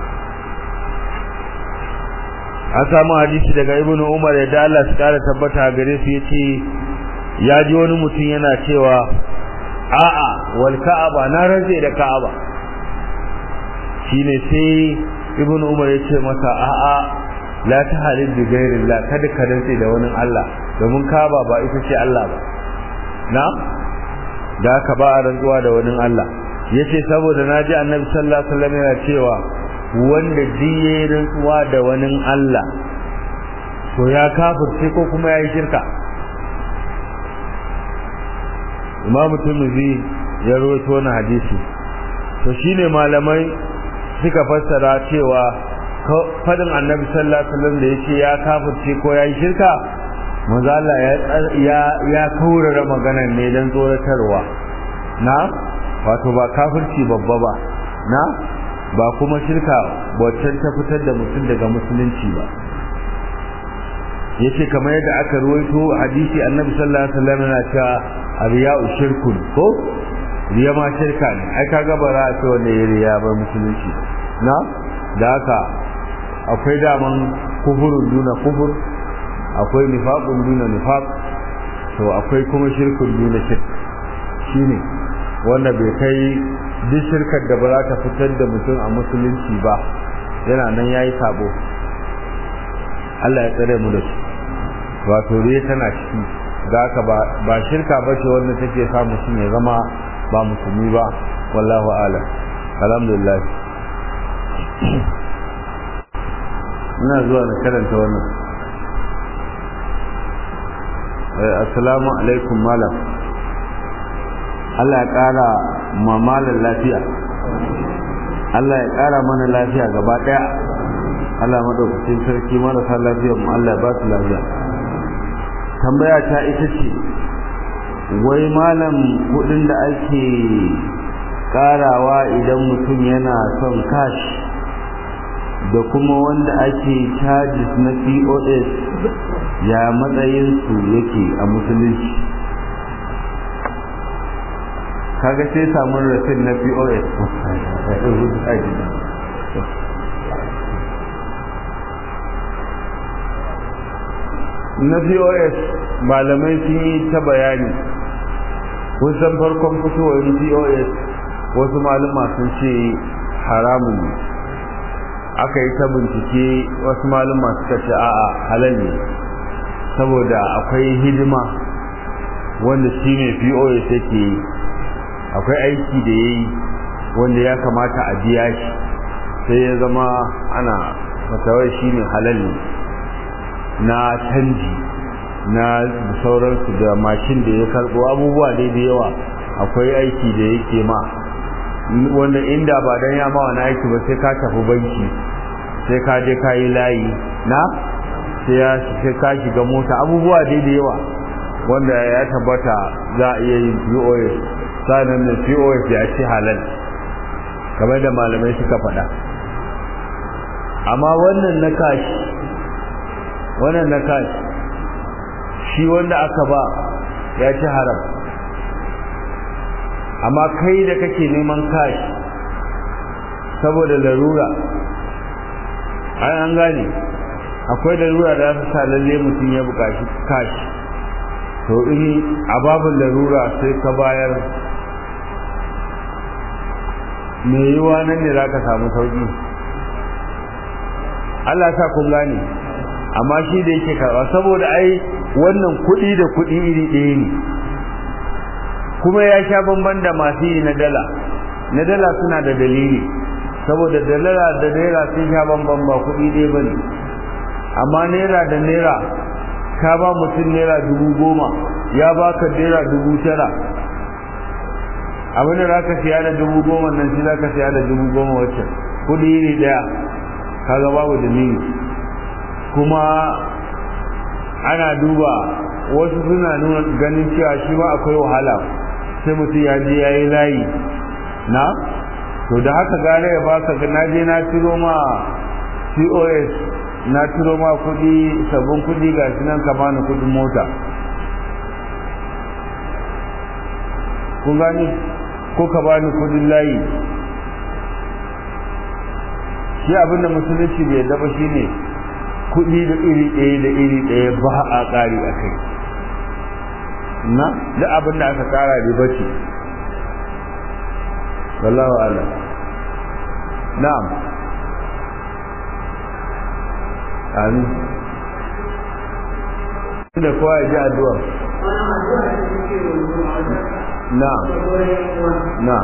an samu hadisi daga ibnu umar ya da Allah su kara tabbata gare su yace ya ji wani mutum yana cewa a'a wal ka'aba na rantse da ka'aba shine sai ibnu umar ya ce masa a'a la ta halin bi ghairillah kada ka rantse da wani Allah domin ka'aba ba ita ce Allah ba na da ka ba a rantsuwa da wani Allah yace saboda naji annabi sallallahu alaihi wasallam yana cewa wanda jiye rantsuwa da wani Allah to ya kafirce ko kuma ya yi shirka Imam Tirmidhi ya rawaito wannan hadisi to shine malamai suka fassara cewa fadin Annabi sallallahu alaihi wasallam da yake ya kafirce ko ya yi shirka manzo Allah ya ya kaurara maganar ne dan tsoratarwa na wato ba kafirci babba ba na ba kuma shirka waccan ta fitar da mutum daga musulunci ba yace kamar yadda aka ruwaito hadisi annabi sallallahu alaihi wasallam yana cewa riya'u shirkun ko riya ma shirka ne ai kaga ba za a ce wanda ya riya ba musulunci na da haka akwai daman kufurun duna kufur akwai nifaqun duna nifaq to akwai kuma shirkun duna shirk shine wanda bai kai duk shirkar da ba za ta fitar da mutum a musulunci ba yana nan yayi sabo Allah ya tsare mu da shi wato riya tana ciki da haka ba ba shirka ba ce wanda take sa mutum ya zama ba musulmi ba wallahu a'lam alhamdulillah ina zuwa na karanta wannan assalamu alaikum malam Allah ya ƙara mamalan lafiya Allah ya ƙara mana lafiya gaba ɗaya Allah maɗaukacin sarki marasa lafiya mu Allah ya ba su lafiya tambaya ta ita ce wai malam kuɗin da ake ƙarawa idan mutum yana son cash da kuma wanda ake charges na POS ya matsayinsu yake a musulunci kaga sai samun rasin na POS na POS malamai sun yi ta bayani kun san farkon fitowar POS wasu malama sun ce haramun ne aka yi ta bincike wasu malama suka ce a'a halal ne saboda akwai hidima wanda shi ne POS yake yi akwai aiki da ya yi wanda ya kamata a biya shi sai ya zama ana fatawar shi ne halal ne na canji na sauransu da mashin da ya karbo abubuwa dai da yawa akwai aiki da yake ma wanda inda ba dan ya ma wani aiki ba sai ka tafi banki sai ka je ka yi layi na sai ka shiga mota abubuwa dai da yawa wanda ya tabbata za a iya yin POS sanan da POS ya ce halal kamar da malamai suka faɗa amma wannan na kashi wannan na kashi shi wanda aka ba ya ci haram amma kai da kake neman kashi saboda larura ai an gane akwai larura da su sa lalle mutum ya buƙaci kashi to in a babin larura sai ka bayar me yiwa nan ne za ka samu sauƙi Allah sa kun gane amma shi da yake karɓa saboda ai wannan kuɗi da kuɗi iri ɗaya ne kuma ya sha bamban da masu yi na dala na dala suna da dalili saboda da dala da naira sun sha bamban ba kuɗi ɗaya ba ne amma naira da naira ka ba mutum naira dubu goma ya baka naira dubu tara abin da za ka siya da dubu goma nan shi za ka siya da dubu goma wacce kuɗi iri ɗaya kaga babu dalili kuma ana duba wasu suna nuna ganin cewa shi ma akwai wahala sai mutum ya je ya yi layi na to da haka gane ya baka na je na ciro ma cos na ciro ma kudi sabbin kudi ga shi nan ka bani kudin mota kun gani ko ka bani kudin layi shi abinda musulunci bai daba shi ne kudi da iri ɗaya da iri ɗaya ba a ƙari a kai na da abin da aka ƙara riba ce wallahu ala na'am amin da kowa ya ji addu'a na'am na'am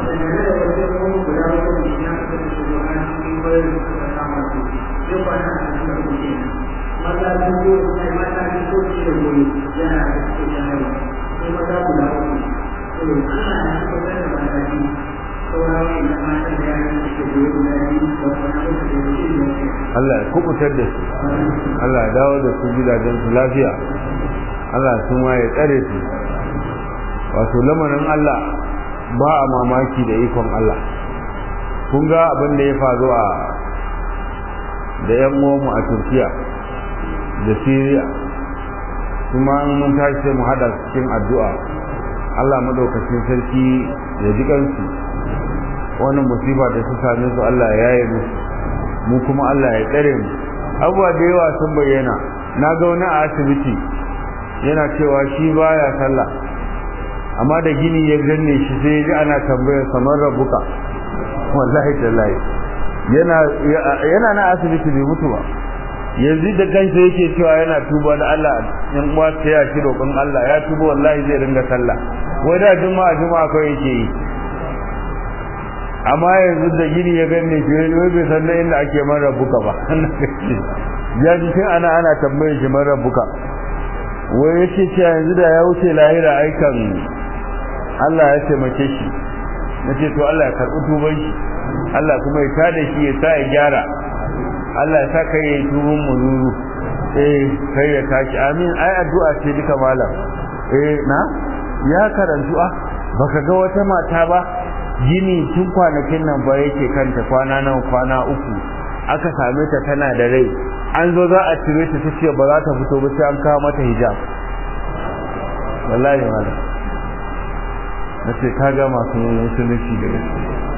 mata sun ko sai mata sun ko shi da goyi yana da cikin jami'a sai mata guda uku to Allah ya tabbatar da mata biyu saurawa ina mata da yaran da ke goyi guda biyu da wani abu da ya ce da Allah ya kubutar da su Allah ya dawo da su gidajen su lafiya Allah su ma ya tsare su wato lamarin Allah ba a mamaki da ikon Allah kun ga abin da ya faru a da yan uwanmu a Turkiya da Syria kuma mun tashi sai mu hada cikin addu'a Allah madaukakin sarki ya ji kansu wannan musiba da su same su Allah ya yaye musu mu kuma Allah ya tsare mu abubuwa da yawa sun bayyana na ga wani a asibiti yana cewa shi baya sallah amma da gini ya ganne shi sai ji ana tambayar kamar rabuka wallahi tallahi yana yana na asibiti bai mutu ba yanzu da kansa yake cewa yana tuba da Allah yan uwa ta ya shi roƙon Allah ya tuba wallahi zai ringa sallah wai da juma'a juma'a kawai yake yi amma yanzu da gini ya ganne shi wai bai san da inda ake man rabuka ba ya ji tun ana ana tambayar shi man rabuka wai yake cewa yanzu da ya wuce lahira aikan Allah ya taimake shi nace to Allah ya karɓi tuban shi Allah kuma ya tada shi ya sa ya gyara Allah ya sa kai ya tubun muzuru eh kai ya tashi amin ai addu'a ce duka malam eh na ya karantu ah baka ga wata mata ba gini tun kwanakin nan ba yake kanta kwana nan kwana uku aka same ta tana da rai an zo za a cire ta tace ba za ta fito ba sai an kawo mata hijab wallahi malam nace kaga masu musulunci da gaske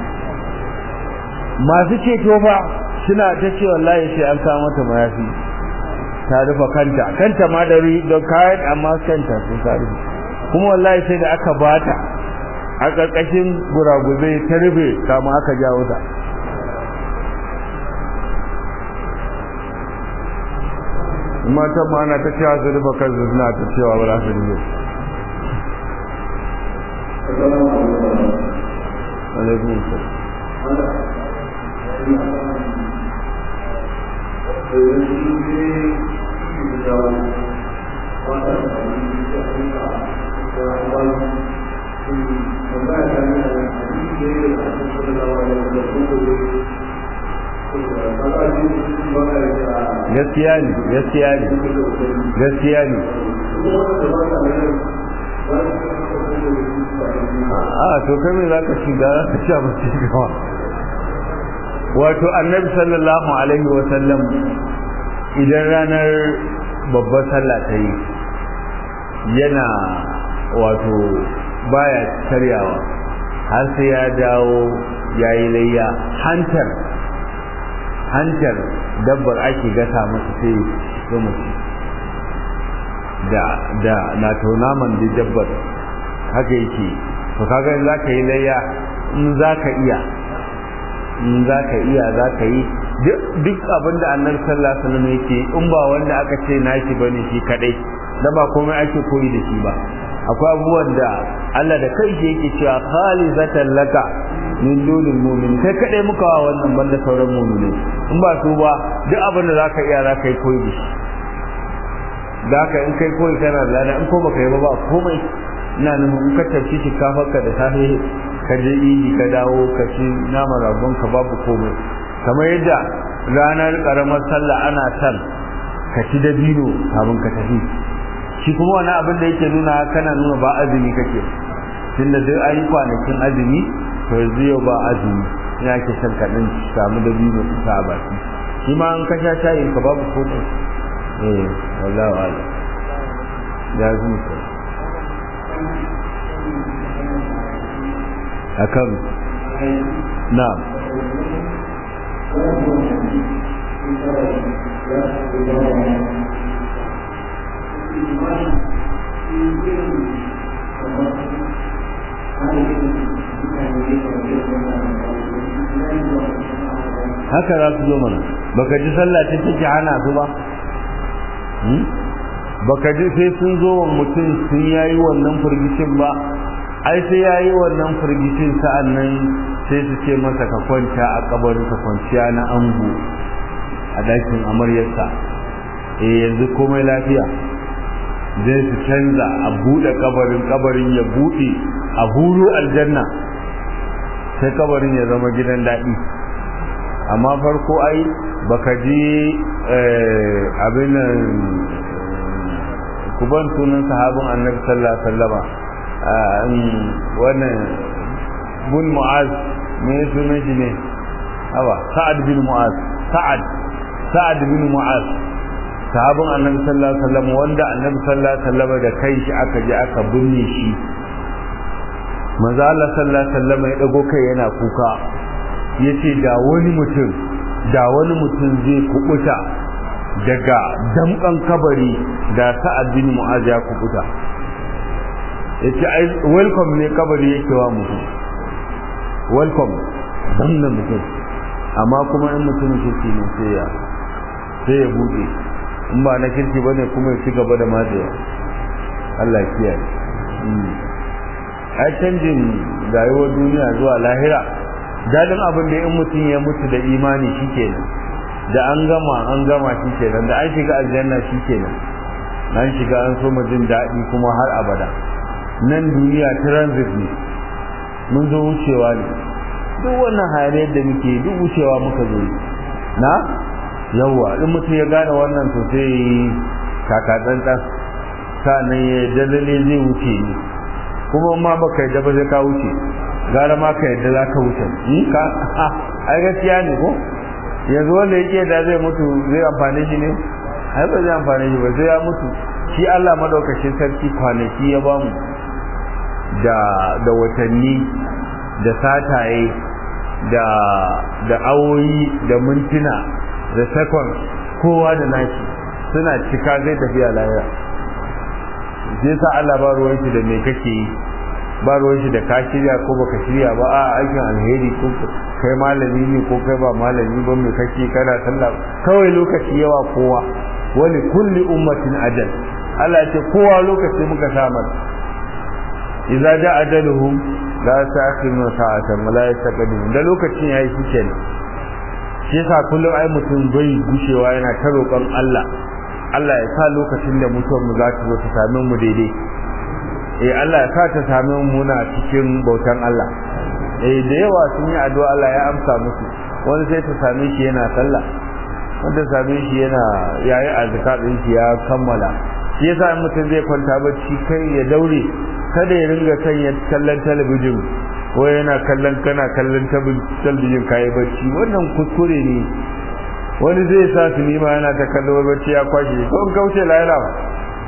masu ceto fa suna ta ce wallahi sai an kawo mata mayafi ta rufe kanta kanta ma da don kayan amma kanta sun ta rufe kuma wallahi sai da aka bata a ƙarƙashin guraguzai ta rufe kama aka jawo ta matan ma ana ta cewa su rufe kan suna ta cewa ba za su rufe alaikum salam gaskiya ne gaskiya ne gaskiya ne a to kai me za ka shiga za ka sha mace gawa wato annabi sallallahu alaihi wa sallam idan ranar babbar sallah ta yi yana wato baya karyawa har sai ya dawo ya yi layya hantar hantar dabbar ake gasa masa sai ya mutu da da na naman da dabbar haka yake to kaga za ka yi layya in za ka iya in za ka iya za ka yi duk abin da annabi sallallahu alaihi wasallam yake in ba wanda aka ce nashi bane shi kadai da ba komai ake koyi da shi ba akwai abubuwan da Allah da kai shi yake cewa khalizatan laka min dunil mu'min kai kadai muka wa wannan banda sauran mu'mini in ba su ba duk abin da zaka iya zaka yi koyi da shi da haka in kai koyi kana da lada in ko baka yi ba ba komai ina nufin in ka tafi shikafarka da safe ka je idi ka dawo ka ci naman ragon ka babu komai kamar yadda ranar karamar sallah ana san ka ci dabino kafin ka tafi shi kuma wani abin da yake nuna kana nuna ba azumi kake tunda duk ayi kwanakin azumi to yanzu yau ba azumi ina ke son ka dan samu dabino ka sa baki shi ma an ka sha shayin ka babu komai eh wallahi wala ya zumi akan na'am haka za su zo mana baka ji sallah ta take hana su ba baka ji sai sun zo wa mutum sun yayi wannan firgicin ba ai sai yayi wannan firgicin sa'an nan sai su ce masa ka kwanta a kabarin ka kwanciya na ango a dakin amaryarsa eh yanzu komai lafiya zai su canza a buɗe kabarin kabarin ya buɗe a huru aljanna sai kabarin ya zama gidan daɗi amma farko ai baka ji abin nan kuban sunan sahabin annabi sallallahu alaihi wasallama wannan bun mu'az me sunan shi ne awa sa'ad bin mu'az sa'ad sa'ad bin mu'az sahabin annabi sallallahu alaihi wasallam wanda annabi sallallahu alaihi wasallam da kai shi aka je aka binne shi manzo Allah sallallahu alaihi wasallam ya dago kai yana kuka yace da wani mutum da wani mutum zai kubuta daga damkan kabari da sa'ad bin mu'az ya kubuta yace ai welcome ne kabari yake wa mutum welcome dan da mutum amma kuma in mutum kirki ne sai ya sai ya bude in ba na kirki bane kuma ya ci gaba da matsewa Allah ya kiyaye ai canjin rayuwar duniya zuwa lahira dadin abin da in mutum ya mutu da imani shikenan da an gama an gama shikenan da an shiga aljanna shikenan an shiga an so jin daɗi kuma har abada nan duniya transit ne mun zo wucewa ne duk wannan hayaniyar da muke duk wucewa muka zo na yawa in mutum ya gane wannan to sai kaka tsantsan sa'annan ya dalile zai wuce ne kuma ma baka yadda ba zai ka wuce gara ma ka yadda za ka wuce ka ai gaskiya ne ko yanzu wanda yake da zai mutu zai amfane shi ne ai ba zai amfane shi ba sai ya mutu shi Allah madaukakin sarki kwanaki ya bamu da da watanni da sataye da da awoyi da mintuna da second kowa da nashi suna cika zai tafiya lahira sai sa Allah ba ruwan shi da me kake yi ba ruwan shi da ka shirya ko baka shirya ba a aikin alheri ko kai malami ne ko kai ba malami ba me kake kana sallah kawai lokaci yawa kowa wani kulli ummatin ajal Allah ya ce kowa lokaci muka samar idza ja ajaluhum la ta'khiruna sa'atan wa la yastaqdimun da lokacin yayi shi kenan shi yasa kullum ai mutum bai gushewa yana ta roƙon Allah Allah ya sa lokacin da mutuwar mu za ta zo ta same mu daidai eh Allah ya sa ta same mu muna cikin bautan Allah eh da yawa sun yi addu'a Allah ya amsa musu wani sai ta same shi yana sallah wanda same shi yana yayi azkar din shi ya kammala shi yasa in mutum zai kwanta bacci kai ya daure kada ya ringa sanya kallon talabijin ko yana kallon kana kallon talabijin kayi bacci wannan kuskure ne wani zai sa su nima yana ta kallo bacci ya kwashe ko in kauce lahira ba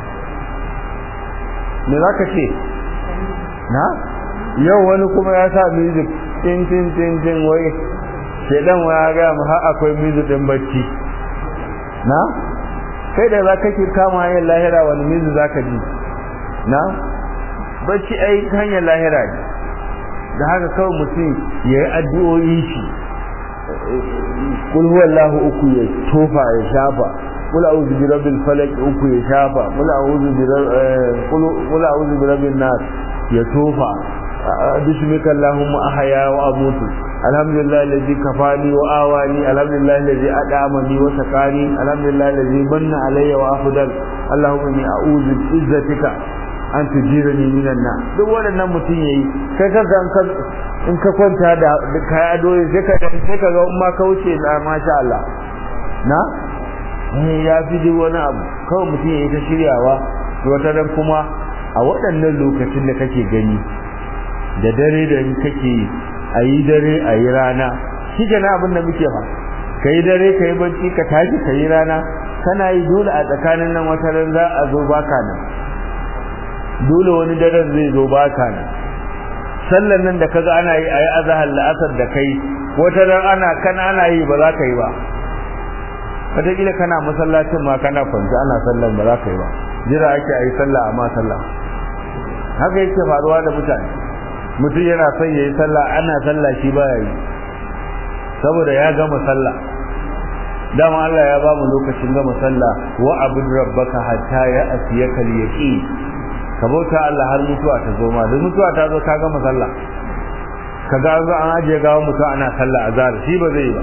me za ka ce na yau wani kuma ya sa music tin tin tin tin wai shedan wa ya gaya mu har akwai music din bacci na kai da za ka ki kama hanyar lahira wani music za ka ji na bacci ai hanyar lahira ne da haka kawai mutum ya yi addu'o'i shi kul huwallahu uku ya tofa ya shafa kul a'udhu bi rabbil falaq uku ya shafa kul a'udhu bi kul a'udhu bi rabbin nas ya tofa bismika allahumma ahya wa amutu alhamdulillah alladhi kafani wa awani alhamdulillah alladhi adamani wa sakani alhamdulillah alladhi manna alayya wa afdal allahumma inni a'udhu bi izzatika an tujirani minan na duk waɗannan mutum yayi kai kanka in ka kwanta da kai adoyi sai ka sai ka ga umma ka wuce na masha Allah na eh ya fi duk wani abu kawai mutum yayi ta shiryawa to wata dan kuma a waɗannan lokacin da kake gani da dare da kake a yi dare a yi rana shi ke na abin da muke fa ka yi dare ka yi bacci ka tashi ka yi rana kana yi dole a tsakanin nan wata ran za a zo baka nan dole wani daren zai zo baka nan sallan nan da kaga ana yi ayi azhar la'asar da kai wata ran ana kana ana yi ba za ka yi ba wataƙila kana masallacin ma kana kwanci ana sallan ba za ka yi ba jira ake ayi sallah amma sallah haka yake faruwa da mutane mutum yana son yayi sallah ana sallah shi baya yi saboda ya gama sallah dama Allah ya ba mu lokacin gama sallah wa abud rabbaka hatta ya asiyaka al-yaqin ka bauta Allah har mutuwa ta zo ma da mutuwa ta zo ka gama sallah ka ga an ajiye gawa mutuwa ana sallah azhar shi ba zai ba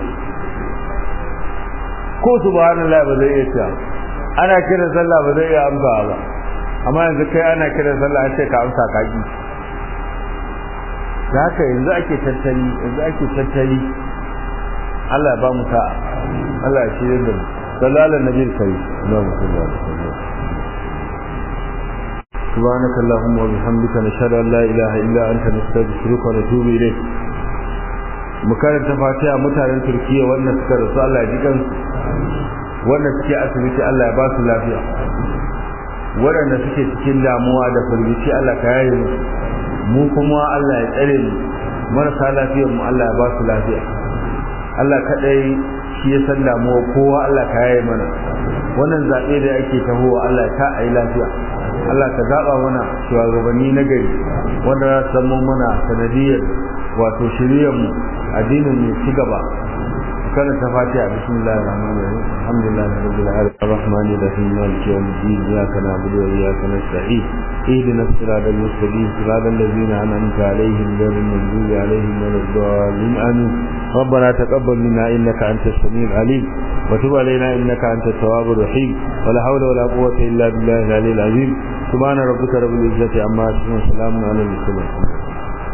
ko subhanallah ba zai iya cewa ana kira sallah ba zai iya amsa ba amma yanzu kai ana kira sallah an ce ka amsa ka ki da haka yanzu ake tattali yanzu ake tattali Allah ya ba mu sa'a Allah ya shirye da mu sallallahu alaihi wa sallam سبحانك اللهم وبحمدك نشهد ان لا اله الا انت نستغفرك ونتوب اليك mukarar ta fatiha mutanen turkiya wannan suka rasu Allah ya ji kansu wanda suke asibiti Allah ya ba su lafiya waɗanda suke cikin damuwa da firgici Allah ka yaye mu mu kuma Allah ya tsare mu marasa lafiyar mu Allah ya ba su lafiya Allah kadai shi ya san damuwa kowa Allah ka yaye mana wannan zaɓe da ake tahowa Allah ta ayi lafiya Allah ka zaɓa mana shugabanni na gari wanda za su zama mana sanadiyar wato shiriyar mu addinin mu ci gaba كان تفاتيح بسم الله الرحمن الرحيم الحمد لله رب العالمين الرحمن الرحيم مالك يوم الدين اياك نعبد واياك نستعين اهدنا الصراط المستقيم صراط الذين انعمت عليهم غير المغضوب عليهم ولا الضالين امين ربنا تقبل منا انك انت السميع العليم وتب علينا انك انت التواب الرحيم ولا حول ولا قوه الا بالله العلي العظيم سبحان ربك رب العزه عما يصفون وسلام على المرسلين